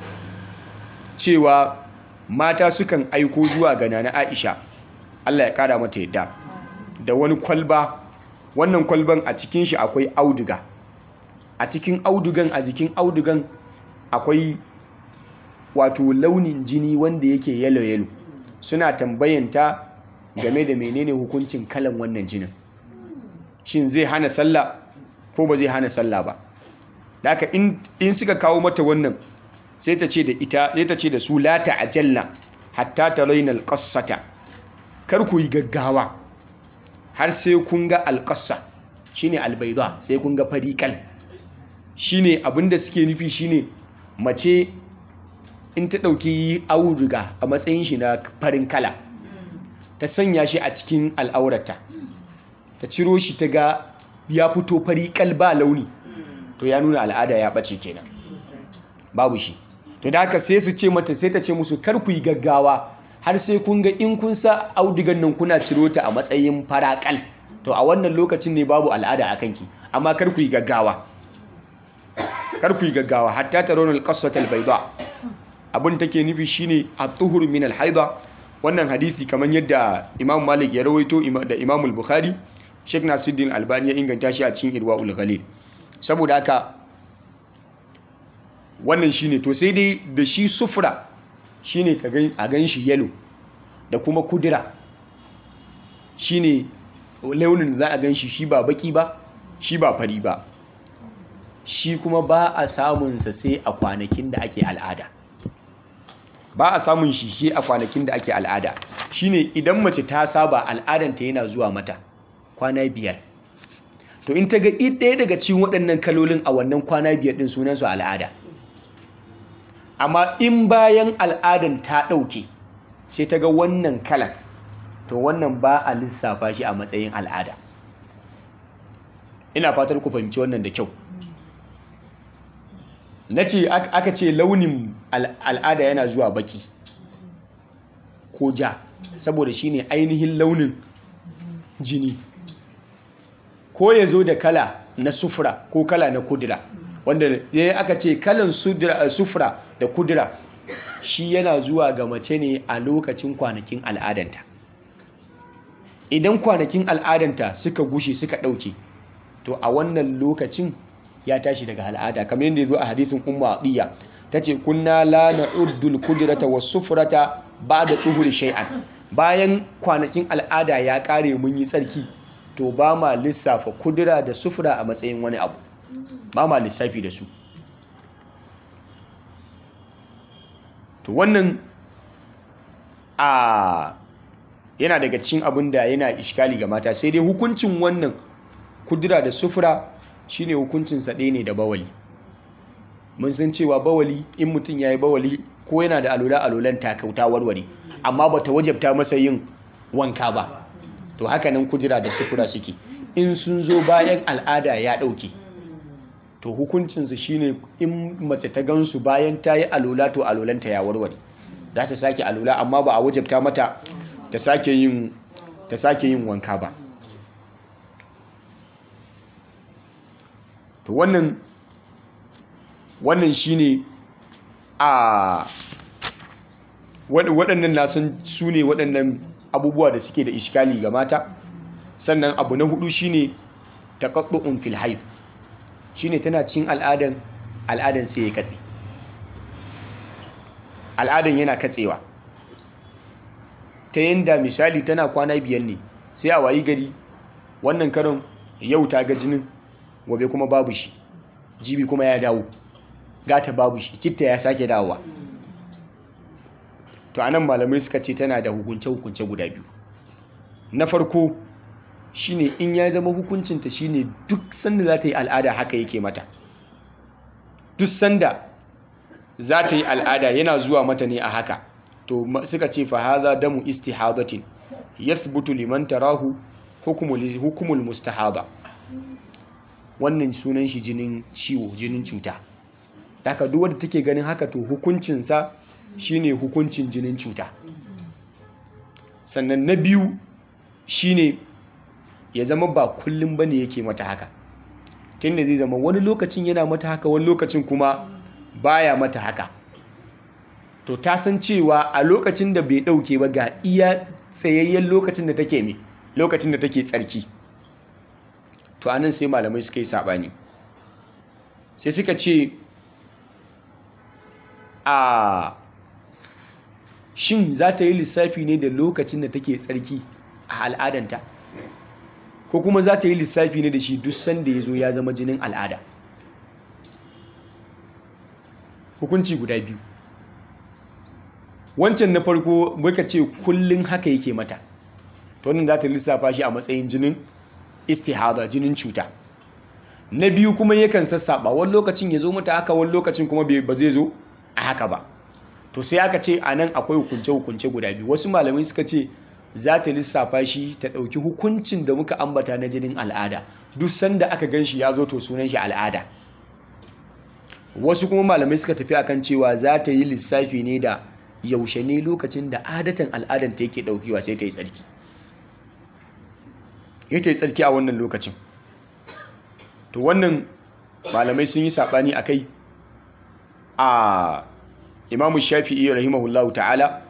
cewa mata sukan aiko zuwa ga nana Aisha Allah ya kara mata yadda da wani kwalba wannan kwalban a cikin shi akwai auduga a cikin audugan a jikin audugan akwai wato launin jini wanda yake yalo yalo suna tambayanta game da menene hukuncin kalan wannan jinin shin zai hana sallah ko ba zai hana sallah ba da haka in suka kawo mata wannan sai ta ce da ita sai ta ce da su la ta'jalna hatta tarayna alqassata kar ku yi gaggawa har sai kun ga alqassa shine albayda sai kun ga farikal shine abinda suke nufi shine mace in ta dauki auduga a matsayin shi na farin kala ta sanya shi a cikin al'aurata ta ciro shi ta ga ya fito farikal ba launi to ya nuna al'ada ya bace kenan babu shi to da haka sai su ce mata sai ta ce musu kar ku yi gaggawa har sai kun ga in kun sa audigan nan kuna ciro ta a matsayin farakal to a wannan lokacin ne babu al'ada a kanki amma kar ku yi gaggawa kar ku yi gaggawa hatta tarawna al-qassat al-bayda abin take nufi shine at-tuhur min al-haida wannan hadisi kamar yadda Imam Malik ya rawaito da Imam al-Bukhari Sheikh Nasiruddin Albani ya inganta shi a cikin Irwaul Ghalil saboda haka wannan shine to sai dai da shi sufra shine a gan shi yalo da kuma kudura shine launin za a gan shi shi ba baki ba shi ba fari ba shi kuma ba a samunsa sai a kwanakin da ake al'ada ba a samun shi shi a kwanakin da ake al'ada shine idan mace ta saba al'adanta yana zuwa mata kwana biyar to in ta ga ɗaya daga cikin waɗannan kalolin a wannan kwana biyar ɗin sunansu al'ada amma in bayan al'adan ta ɗauke sai ta ga wannan kalan to wannan ba a lissafa shi a matsayin al'ada ina fatar ku fahimci wannan da kyau na ce aka ce launin al'ada yana zuwa baki ko ja saboda shine ainihin launin jini ko ya zo da kala na sufura ko kala na kudura wanda ya aka ce kalan sufura da kudura shi yana zuwa ga mace ne a lokacin kwanakin al'adanta idan kwanakin al'adanta suka gushe suka ɗauke to a wannan lokacin ya tashi daga al'ada kamar yadda ya zo a hadisin umma atiya ta ce kunna la na'uddul kudrata was sufrata ba'da tuhuri shay'an bayan kwanakin al'ada ya kare mun yi tsarki to ba ma lissafa kudura da sufura a matsayin wani abu ba ma lissafi da su to wannan a yana daga cikin abin da yana iskali ga mata sai dai hukuncin wannan kudura da sufura shine hukuncin sa ɗaya ne da bawali mun san cewa bawali in mutum ya yi bawali ko yana da alola alolan takauta warware amma ba ta wajabta masa yin wanka ba to haka nan kudura da sufura suke in sun zo bayan al'ada ya ɗauke to hukuncinsu shine in mace ta gansu bayan ta yi alola to alolanta ya warware za ta sake alola amma ba a wajabta mata ta sake yin ta sake yin wanka ba to wannan wannan shine a waɗannan nasan su ne waɗannan abubuwa da suke da iskali ga mata sannan abu na hudu shine taqattu'un fil haid shine tana cin al'adan al'adan sai ya katse al'adan yana katsewa ta yanda misali tana kwana biyan ne sai a wayi gari wannan karon yau ta ga jinin gobe kuma babu shi jibi kuma ya dawo gata babu shi citta ya sake dawowa to anan malamai suka ce tana da hukunce-hukunce guda biyu na farko shine in ya zama hukuncinta shine duk sanda za ta yi al'ada haka yake mata duk sanda za ta yi al'ada yana zuwa mata ne a haka to suka ce fa haza damu istihadatin yathbutu liman tarahu hukumul hukumul mustahaba wannan sunan shi jinin ciwo jinin cuta haka duk wanda take ganin haka to hukuncinsa shine hukuncin jinin cuta sannan na biyu shine ya zama ba kullum bane yake mata haka tunda zai zama wani lokacin yana mata haka wani lokacin kuma baya mata haka to ta san cewa a lokacin da bai dauke ba ga iya tsayayyen lokacin da take me lokacin da take tsarki to anan sai malamai suka yi sabani sai suka ce a shin za ta yi lissafi ne da lokacin da take tsarki a al'adanta ko kuma za ta yi lissafi ne da shi duk sanda ya zo ya zama jinin al'ada hukunci guda biyu wancan na farko muka ce kullum haka yake mata to wannan za ta lissafa shi a matsayin jinin istihada jinin cuta na biyu kuma yakan sassaba wani lokacin ya zo mata haka wani lokacin kuma ba zai zo a haka ba to sai aka ce a nan akwai hukunce-hukunce guda biyu wasu malamai suka ce za ta lissafa shi ta ɗauki hukuncin da muka ambata na jinin al'ada duk sanda aka gan shi ya zo to sunan shi al'ada wasu kuma malamai suka tafi akan cewa za ta yi lissafi ne da yaushe ne lokacin da adatan al'adan ta yake ɗaukewa sai ta yi tsarki ya ta yi tsarki a wannan lokacin to wannan malamai sun yi saɓani a kai a imamu shafi'i rahimahullahu ta'ala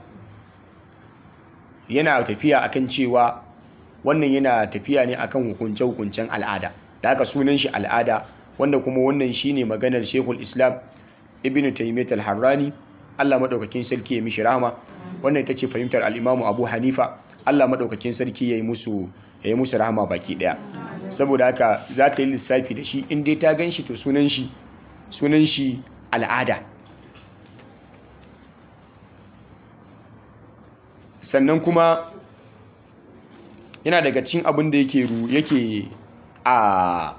yana tafiya akan cewa wannan yana tafiya ne akan hukunce-hukuncen al'ada da haka sunan shi al'ada wanda kuma wannan shine maganar shekul islam ibn taymiyyah al-harrani Allah madaukakin sarki ya mishi rahama wannan ita ce fahimtar al-imamu abu hanifa Allah madaukakin sarki ya yi musu ya yi musu rahama baki daya saboda haka za ta yi lissafi da shi in dai ta gan shi to sunan shi sunan shi al'ada sannan kuma yana daga cin abin da yake ru yake a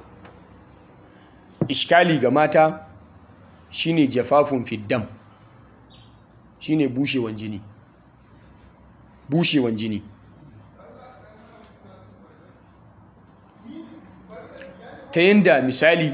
iskali ga mata shine jafafun fiddam shine bushewan jini bushewan jini ta yadda misali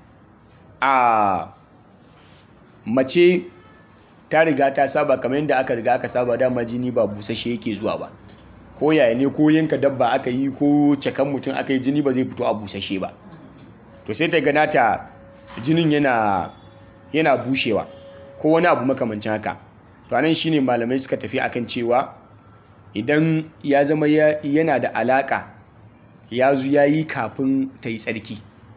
a mace ta riga ta saba kamar yadda aka riga aka saba dama jini ba busashe yake zuwa ba ko yaya ne ko yanka dabba aka yi ko cakan mutum aka yi jini ba zai fito a busashe ba to sai ta gana ta jinin yana yana bushewa ko wani abu makamancin haka to anan shine malamai suka tafi akan cewa idan ya zama yana da alaka ya zu ya yi kafin ta yi tsarki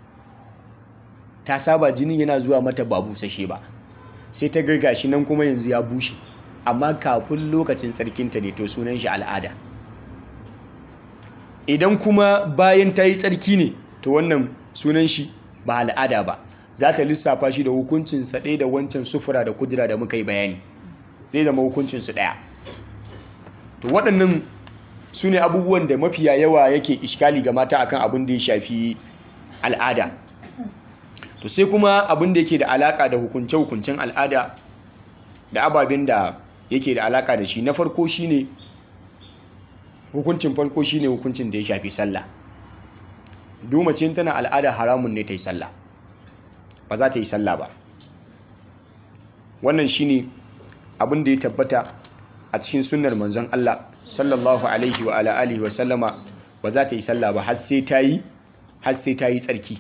ta saba jinin yana zuwa mata ba busashe ba sai ta girga shi nan kuma yanzu ya bushe amma kafin lokacin tsarkinta ne to sunan shi al'ada idan kuma bayan ta yi tsarki ne to wannan sunan shi ba al'ada ba za ta lissafa shi da hukuncinsa ɗaya da wancan sufura da kudura da muka yi bayani zai zama hukuncinsu ɗaya to waɗannan su ne abubuwan da mafiya yawa yake iskali ga mata akan abin da ya shafi al'ada to sai kuma abin da yake da alaka da hukunce-hukuncen al'ada da ababen da yake da alaka da shi na farko shine hukuncin farko shine hukuncin da ya shafi sallah dumacin tana al'ada haramun ne ta yi sallah ba za ta yi sallah ba wannan shine abin da ya tabbata a cikin sunnar manzon Allah sallallahu alaihi wa ala alihi wa sallama ba za ta yi sallah ba har sai ta yi har sai ta yi tsarki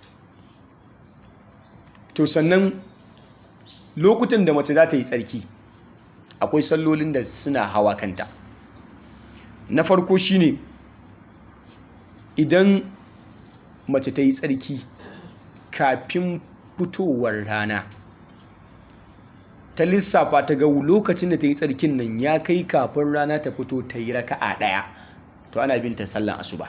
to sannan lokutan da mace za ta yi tsarki akwai sallolin da suna hawa kanta na farko shine idan mace ta yi tsarki kafin fitowar rana ta lissafa ta ga lokacin da ta yi tsarkin nan ya kai kafin rana ta fito ta yi raka'a ɗaya to ana bin ta sallan asuba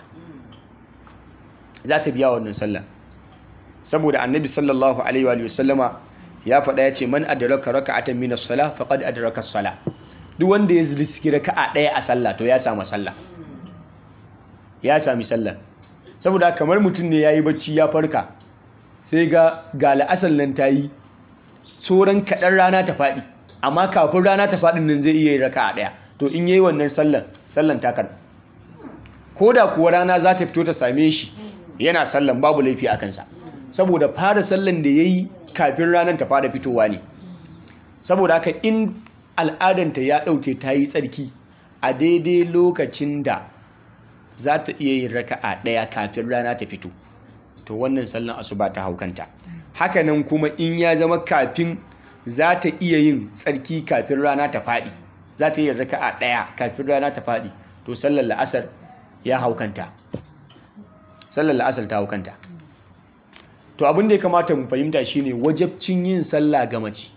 za ta biya wannan sallan saboda annabi sallallahu alaihi wa sallama ya faɗa ya ce man adraka raka'atan min as-salah faqad adraka as-salah duk wanda ya riski raka'a ɗaya a sallah to ya samu sallah ya sami sallah saboda kamar mutum ne yayi bacci ya farka sai ga ga la'asar nan ta yi tsoron kaɗan rana ta faɗi amma kafin rana ta faɗin nan zai iya yi raka a ɗaya to in yayi wannan sallan sallan ta karɓi ko da kuwa rana za ta fito ta same shi yana sallan babu laifi a kansa saboda fara sallan da ya yi kafin ranar ta fara fitowa ne saboda haka in al'adanta ya ɗauke ta yi tsarki a daidai lokacin da za ta iya yin raka a ɗaya kafin rana ta fito to wannan sallan asuba ta haukanta hakanan kuma in ya zama kafin za ta iya yin tsarki kafin rana ta faɗi za ta yi raka'a ɗaya kafin rana ta faɗi to sallar la'asar ya haukanta sallar la'asar ta haukanta to abin da ya kamata mu fahimta shine wajabcin yin sallah ga mace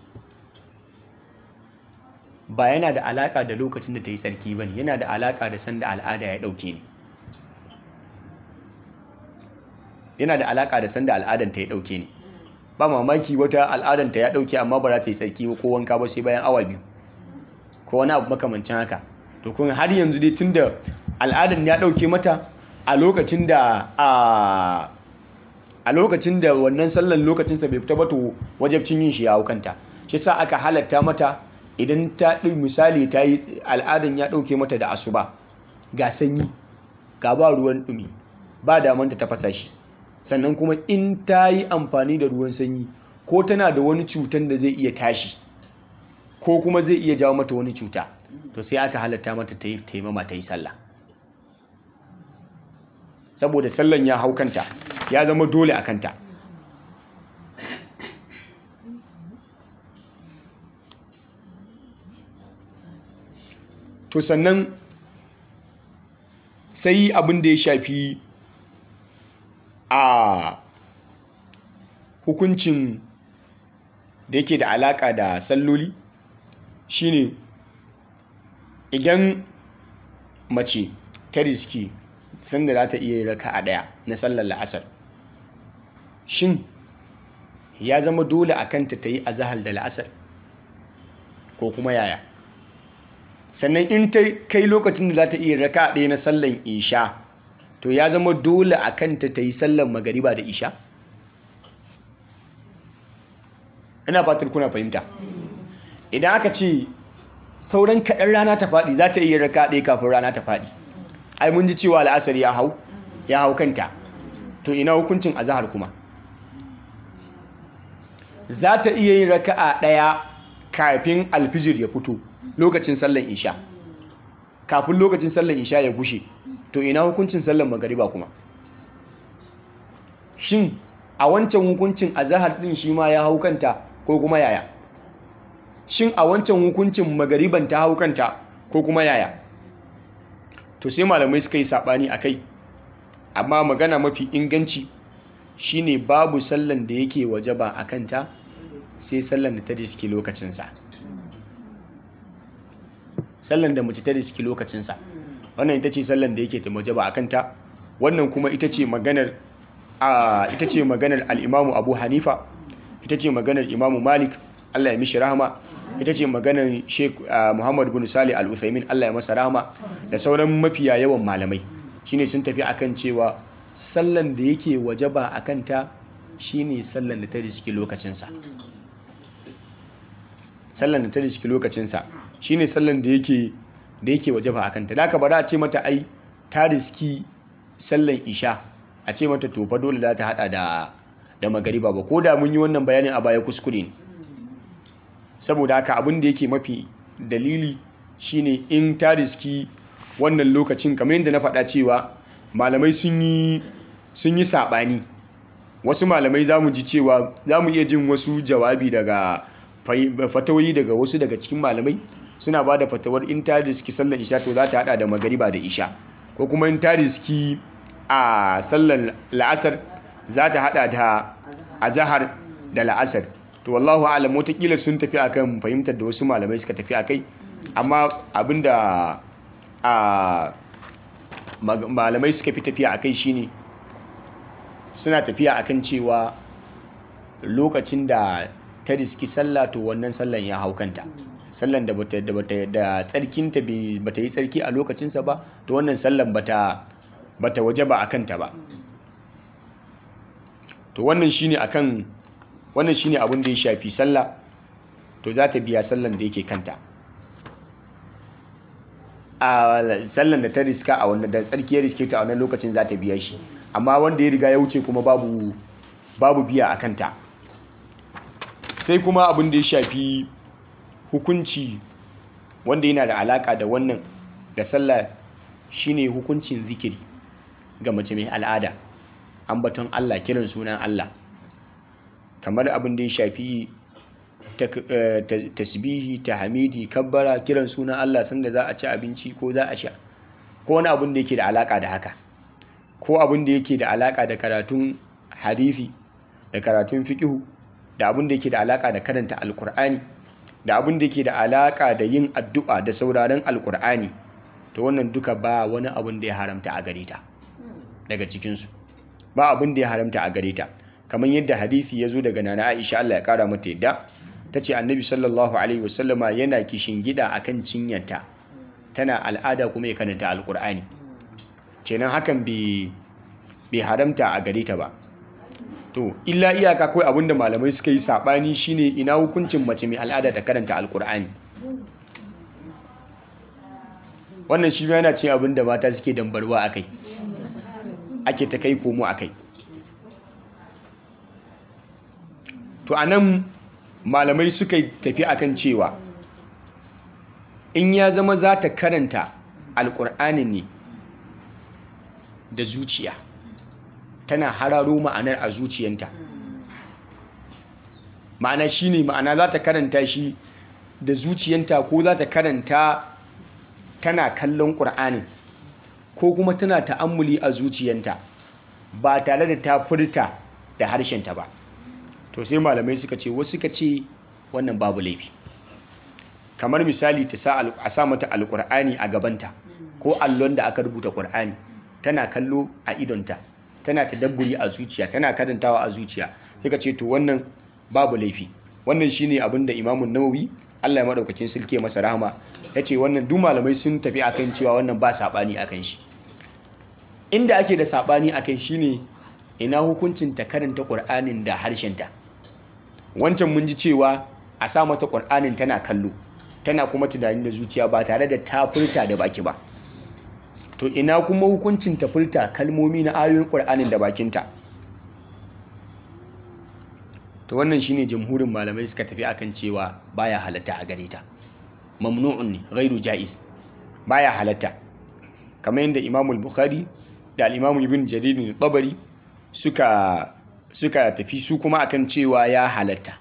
ba yana da alaka da lokacin da ta yi tsarki ba ne yana da alaka da sanda al'ada ya ɗauke ne yana da alaka da sanda al'adanta ya ɗauke ne ba mamaki wata al'adanta ya dauke amma ba za ta yi tsarki ko wanka ba sai bayan awa biyu ko wani abu makamancin haka to kun har yanzu dai tunda al'adan ya dauke mata a lokacin da a lokacin da wannan sallan lokacin sa bai fita ba to wajibcin yin shi ya hukanta shi sa aka halatta mata idan ta ɗin misali ta yi al'adan ya dauke mata da asuba ga sanyi ga ba ruwan dumi ba damanta ta fasa shi sannan kuma in ta yi amfani da ruwan sanyi ko tana da wani cutan da zai iya tashi ko kuma zai iya jawo mata wani cuta to sai aka halatta mata ta yi taimama ta yi sallah saboda sallan ya hau kanta ya zama dole a kanta to sannan sai abin da ya shafi a hukuncin da yake da alaka da salloli shine idan mace ta riski sanda za ta iya raka a daya na sallar la'asar shin ya zama dole a kanta ta yi azahar da la'asar ko kuma yaya sannan in ta kai lokacin da za ta iya raka a daya na sallar isha to ya zama dole a kanta ta yi sallar magariba da isha ina fatar kuna fahimta idan aka ce sauran kaɗan rana ta faɗi za ta iya raka ɗaya kafin rana ta faɗi ai mun ji cewa la'asar ya hau ya hau kanta to ina hukuncin azahar kuma za ta iya yin raka'a ɗaya kafin alfijir ya fito lokacin sallan isha kafin lokacin sallan isha ya gushe to ina hukuncin sallan magariba kuma shin a wancan hukuncin azahar din shi ma ya hau kanta ko kuma yaya shin a wancan hukuncin magariban ta hau kanta ko kuma yaya to sai malamai suka yi sabani a kai amma magana mafi inganci shine babu sallan da yake wajaba a kanta sai sallan da ta riski lokacinsa sallan da mace ta riski lokacinsa wannan ita ce sallan da yake ta wajaba akan ta wannan kuma ita ce maganar a ita ce maganar al-Imam Abu Hanifa ita ce maganar Imam Malik Allah ya mishi rahama ita ce maganar Sheikh Muhammad bin Salih Al-Uthaymin Allah ya masa rahama da sauran mafiya yawan malamai shine sun tafi akan cewa sallan da yake wajaba akan ta shine sallan da ta riski lokacin sa sallan da ta riski lokacin sa shine sallan da yake da yake wajaba akan ta da haka ba za a ce mata ai ta riski sallan isha a ce mata to fa dole za ta hada da da magariba ba ko da mun yi wannan bayanin a baya kuskure ne saboda haka abin da yake mafi dalili shine in ta riski wannan lokacin kamar yadda na faɗa cewa malamai sun yi sun yi saɓani wasu malamai za mu ji cewa za mu iya jin wasu jawabi daga fatawoyi daga wasu daga cikin malamai suna ba da fatawar in ta riski sallar isha to za ta hada da magariba da isha ko kuma in ta riski a sallar la'asar za ta hada da azahar da la'asar to wallahu alam watakila sun tafi akan fahimtar da wasu malamai suka tafi akai amma abinda a malamai suka fi tafiya akai shine suna tafiya akan cewa lokacin da ta riski sallah to wannan sallan ya hau kanta sallan da bata da bata da tsarkinta bata yi tsarki a lokacinsa ba to wannan sallan bata bata waje ba akan ta ba to wannan shine akan wannan shine abin da ya shafi sallah to za ta biya sallan da yake kanta a sallan da ta riska a wannan da tsarki ya riske ta a wannan lokacin za ta biya shi amma wanda ya riga ya wuce kuma babu babu biya a kanta sai kuma abin da ya shafi hukunci wanda yana da alaka da wannan da sallah shine hukuncin zikiri ga mace mai al'ada ambaton Allah kiran sunan Allah kamar abin da ya shafi tasbihi tahmidi kabbara kiran sunan Allah sanda za a ci abinci ko za a sha ko wani abin da yake da alaka da haka ko abin da yake da alaka da karatun hadisi da karatun fiqhu da abin da yake da alaka da karanta alkur'ani da abin da yake da alaka da yin addu'a da sauraron alkur'ani to wannan duka ba wani abin da ya haramta a gare ta daga cikinsu ba abin da ya haramta a gare ta kamar yadda hadisi ya zo daga nana aisha Allah ya kara mata yadda ta ce annabi sallallahu alaihi wasallama yana kishin gida akan cinyarta tana al'ada kuma ya karanta alkur'ani kenan hakan bai haramta a gare ta ba to illa iyaka kawai abinda malamai suka yi sabani shine ina hukuncin mace mai al'ada ta karanta alkur'ani wannan shi yana cin abin da mata suke dambarwa akai ake ta kai komo akai to anan malamai suka tafi akan cewa in ya zama za ta karanta alkur'ani ne da zuciya tana hararo ma'anar a zuciyanta ma'ana shi ne ma'ana za ta karanta shi da zuciyanta ko za ta karanta tana kallon ƙur'anin ko kuma tana ta'ammuli a zuciyanta ba tare da ta furta da harshenta ba to sai malamai suka ce wasu suka ce wannan babu laifi kamar misali ta sa a sa mata alƙur'ani a gabanta ko allon da aka rubuta ƙur'ani tana kallo a idonta tana tadabburi a zuciya tana karantawa a zuciya suka ce to wannan babu laifi wannan shine abin da imamun nawawi Allah ya madaukakin sulke masa rahama yace wannan duk malamai sun tafi akan cewa wannan ba sabani akan shi inda ake da sabani akan shine ina hukuncin ta karanta Qur'anin da harshenta wancan mun ji cewa a sa mata Qur'anin tana kallo tana kuma tunani da zuciya ba tare da ta furta da baki ba to ina kuma hukuncin ta furta kalmomi na ayoyin Qur'anin da bakinta to wannan shine jamhurin malamai suka tafi akan cewa baya halatta a gare ta mamnu'un ne ghairu jaiz baya halatta kamar yadda Imam al-Bukhari da al-Imam Ibn Jarir al-Tabari suka suka tafi su kuma akan cewa ya halatta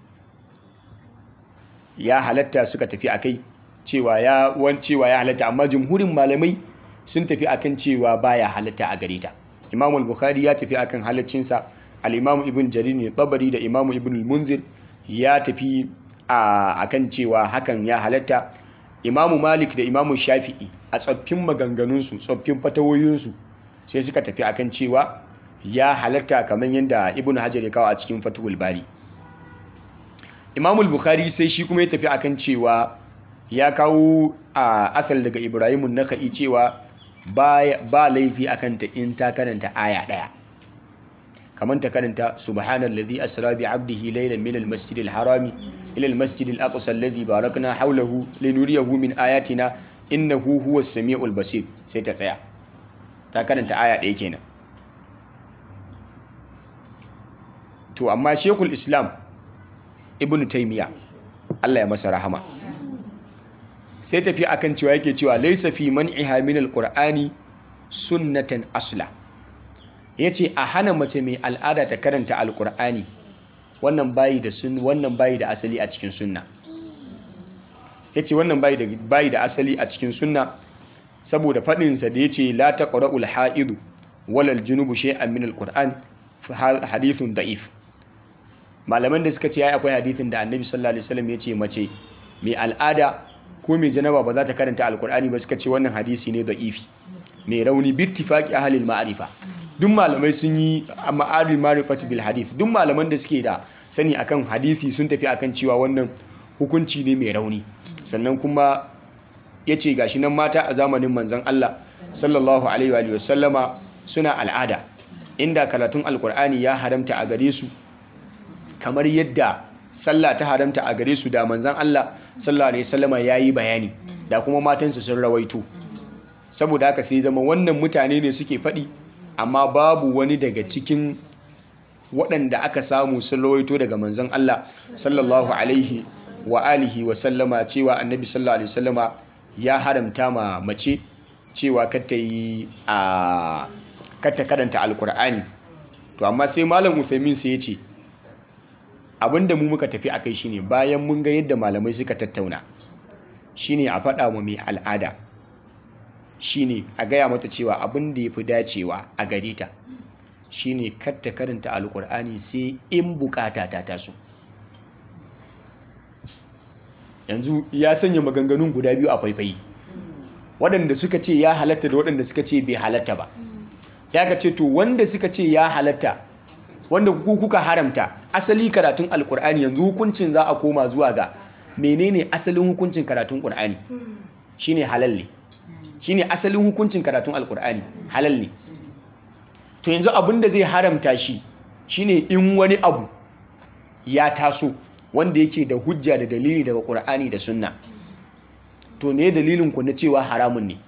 ya halatta suka tafi akai cewa ya wan cewa ya halatta amma jamhurin malamai sun tafi akan cewa baya halatta a gare ta Imam al-Bukhari ya tafi akan halaccinsa al-Imam Ibn Jarir al-Tabari da Imam Ibn al-Munzir ya tafi a kan cewa hakan ya halatta imamu malik da imamu shafi'i a tsoffin maganganunsu tsoffin fatawoyinsu sai suka tafi akan cewa ya halatta kamar yadda ibn hajar ya kawo a cikin fatuhul bari imamul bukhari sai shi kuma ya tafi akan cewa ya kawo a asal daga ibrahimun naka'i cewa ba laifi akan ta in ta karanta aya ɗaya kamar ta karanta subhanallazi asra bi abdihi laylan min almasjidil harami ila almasjidil aqsa alladhi barakna hawlahu linuriyahu min ayatina innahu huwas samiul basir sai ta tsaya ta karanta aya ɗaya kenan to amma shekul islam ibn taymiya Allah ya masa rahama sai tafi akan cewa yake cewa laysa fi man'iha min alqur'ani sunnatan asla yace a hana mace mai al'ada ta karanta alqur'ani wannan bayi da sun wannan bayi da asali a cikin sunna yace wannan bayi da bayi da asali a cikin sunna saboda fadin sa da yace la taqra'ul ha'idu walal junubu shay'an min alqur'an hadithun da'if malaman da suka ce ya akwai hadithin da annabi sallallahu alaihi wasallam ya ce mace mai al'ada ko mai janaba ba za ta karanta alkur'ani ba suka ce wannan hadisi ne da'ifi mai rauni bittifaqi ahlil ma'rifa duk malamai sun yi ma'arif ma'rifati bil hadith duk malaman da suke da sani akan hadisi sun tafi akan cewa wannan hukunci ne mai rauni sannan kuma ya ce gashi nan mata a zamanin manzon Allah sallallahu alaihi wa sallama suna al'ada inda karatun alkur'ani ya haramta a gare su kamar yadda sallah ta haramta a gare su da manzan Allah sallallahu alaihi wasallama yayi bayani da kuma matansu sun rawaito saboda haka sai zama wannan mutane ne suke faɗi amma babu wani daga cikin waɗanda aka samu sun rawaito daga manzan Allah sallallahu alaihi wa alihi wa sallama cewa annabi sallallahu alaihi wasallama ya haramta ma mace cewa kata yi a kata karanta alkur'ani to amma sai malam Uthaymin sai ya ce abinda mu muka tafi akai shine bayan mun ga yadda malamai suka tattauna shine a faɗa wa mai al'ada shine a gaya mata cewa abin da yafi dacewa a gare ta shine kar ta karanta alkur'ani sai in bukata ta taso yanzu ya sanya maganganun guda biyu a faifayi waɗanda suka ce ya halatta da waɗanda suka ce bai halatta ba ya ka ce to wanda suka ce ya halatta wanda ku kuka haramta asali karatun alkur'ani yanzu hukuncin za a koma zuwa ga menene asalin hukuncin karatun qur'ani shine halal ne shine asalin hukuncin karatun alkur'ani halal ne to yanzu abin da zai haramta shi shine in wani abu ya taso wanda yake da hujja da dalili daga qur'ani da sunna to me dalilin ku na cewa haramun ne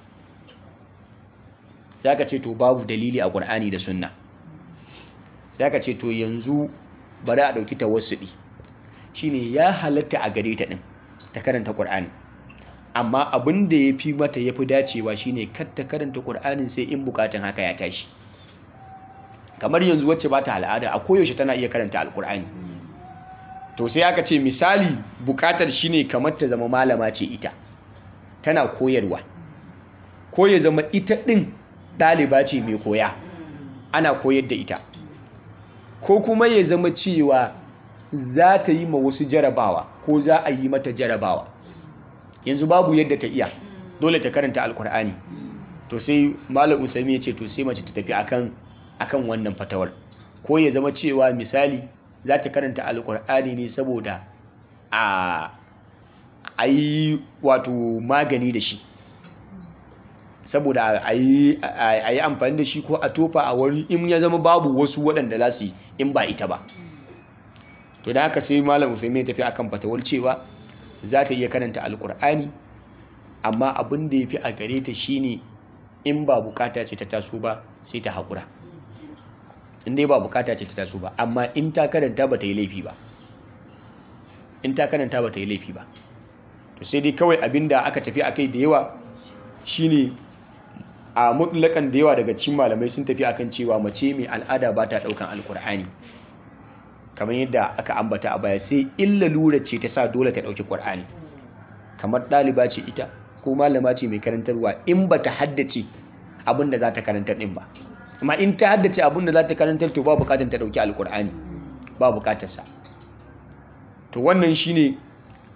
sai ka ce to babu dalili a qur'ani da sunna sai ka ce to yanzu bari a ɗauki tawassudi shine ya halatta a gare ta ɗin ta karanta ƙur'ani amma abin da ya fi mata ya fi dacewa shine kar ta karanta ƙur'anin sai in bukatan haka ya tashi kamar yanzu wacce ba ta al'ada a koyaushe tana iya karanta alƙur'ani to sai aka ce misali bukatar shine kamar ta zama malama ce ita tana koyarwa ko ya zama ita ɗin ɗaliba ce mai koya ana koyar da ita ko kuma ya zama cewa za ta yi ma wasu jarabawa ko za a yi mata jarabawa yanzu babu yadda ta iya dole ta karanta alkur'ani to sai malam usami ya ce to sai mace ta tafi akan akan wannan fatawar ko ya zama cewa misali za ta karanta alkur'ani ne saboda a a yi wato magani da shi saboda a yi amfani da shi ko a tofa a wani in ya zama babu wasu waɗanda za su yi in ba ita ba to da haka sai malam usaimin tafi akan fatawar cewa za ta iya karanta alkur'ani amma abin da ya fi a gare ta shine in ba bukata ce ta taso ba sai ta haƙura in dai ba bukata ce ta taso ba amma in ta karanta ba ta yi laifi ba in ta karanta ba ta yi laifi ba to sai dai kawai abin da aka tafi akai da yawa shine a mutlakan da yawa daga cikin malamai sun tafi akan cewa mace mai al'ada ba ta daukan alkur'ani kamar yadda aka ambata a baya sai illa lura ce ta sa dole ta dauki qur'ani kamar ɗaliba ce ita ko malama ce mai karantarwa in ba ta haddace abin da za ta karantar din ba amma in ta haddace abin da za ta karantar to ba bukatar ta dauki alkur'ani ba bukatar sa to wannan shine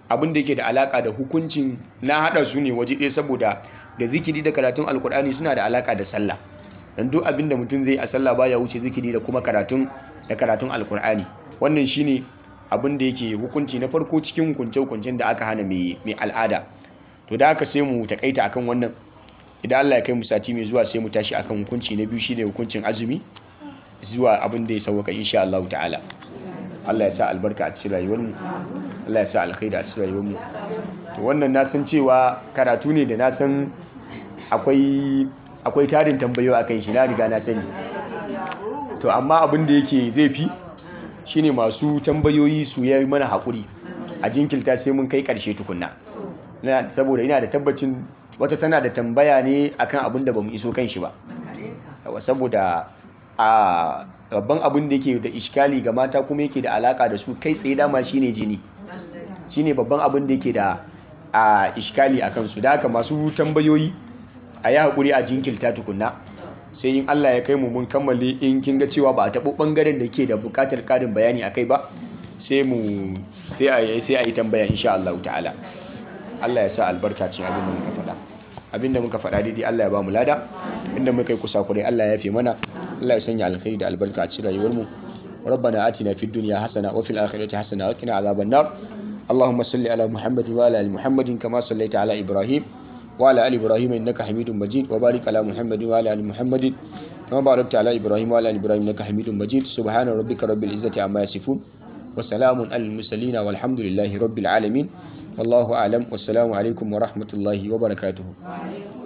abin da yake da alaka da hukuncin na hada su ne waje ɗaya saboda da zikiri da karatun alkur'ani suna da alaka da sallah dan duk abin da mutum zai a sallah baya wuce zikiri da kuma karatun da karatun alkur'ani wannan shine abin da yake hukunci na farko cikin hukunce-hukuncen da aka hana mai al'ada to da aka sai mu takaita akan wannan idan Allah ya kai mu sati mai zuwa sai mu tashi akan hukunci na biyu shine hukuncin azumi zuwa abin da ya sauka insha Allah ta'ala Allah ya sa albarka a cikin rayuwar mu Allah ya sa alkhairi a cikin rayuwar mu to wannan na san cewa karatu ne da na san akwai akwai tarin tambayoyi akan shi na riga na sani to amma abin da yake zai fi shine masu tambayoyi su yi mana haƙuri a jinkilta sai mun kai ƙarshe tukunna saboda ina da tabbacin wata tana da tambaya ne akan abin da bamu iso kan shi ba saboda a babban abin da yake da iskali ga mata kuma yake da alaka da su kai tsaye dama shine jini shine babban abin da yake da a iskali a kansu da haka masu tambayoyi a yi haƙuri a jinkilta tukunna sai in Allah ya kai mu mun kammale in kin ga cewa ba a taɓo ɓangaren da ke da buƙatar ƙarin bayani akai ba sai mu sai a yi sai a yi tambaya insha Allah ta'ala Allah ya sa albarka cikin abin da muka faɗa abin da muka faɗa daidai Allah ya ba mu lada inda muka yi kusa kurai Allah ya fi mana Allah ya sanya alkhairi da albarka a cikin rayuwar mu ربنا آتنا في الدنيا حسنة وفي الآخرة حسنة وقنا عذاب النار اللهم صل على محمد وعلى آل محمد كما صليت على إبراهيم وعلى آل إبراهيم إنك حميد مجيد وبارك على محمد وعلى آل محمد كما باركت على إبراهيم وعلى آل إبراهيم إنك حميد مجيد سبحان ربك رب العزة عما يصفون وسلام على المرسلين والحمد لله رب العالمين والله أعلم والسلام عليكم ورحمة الله وبركاته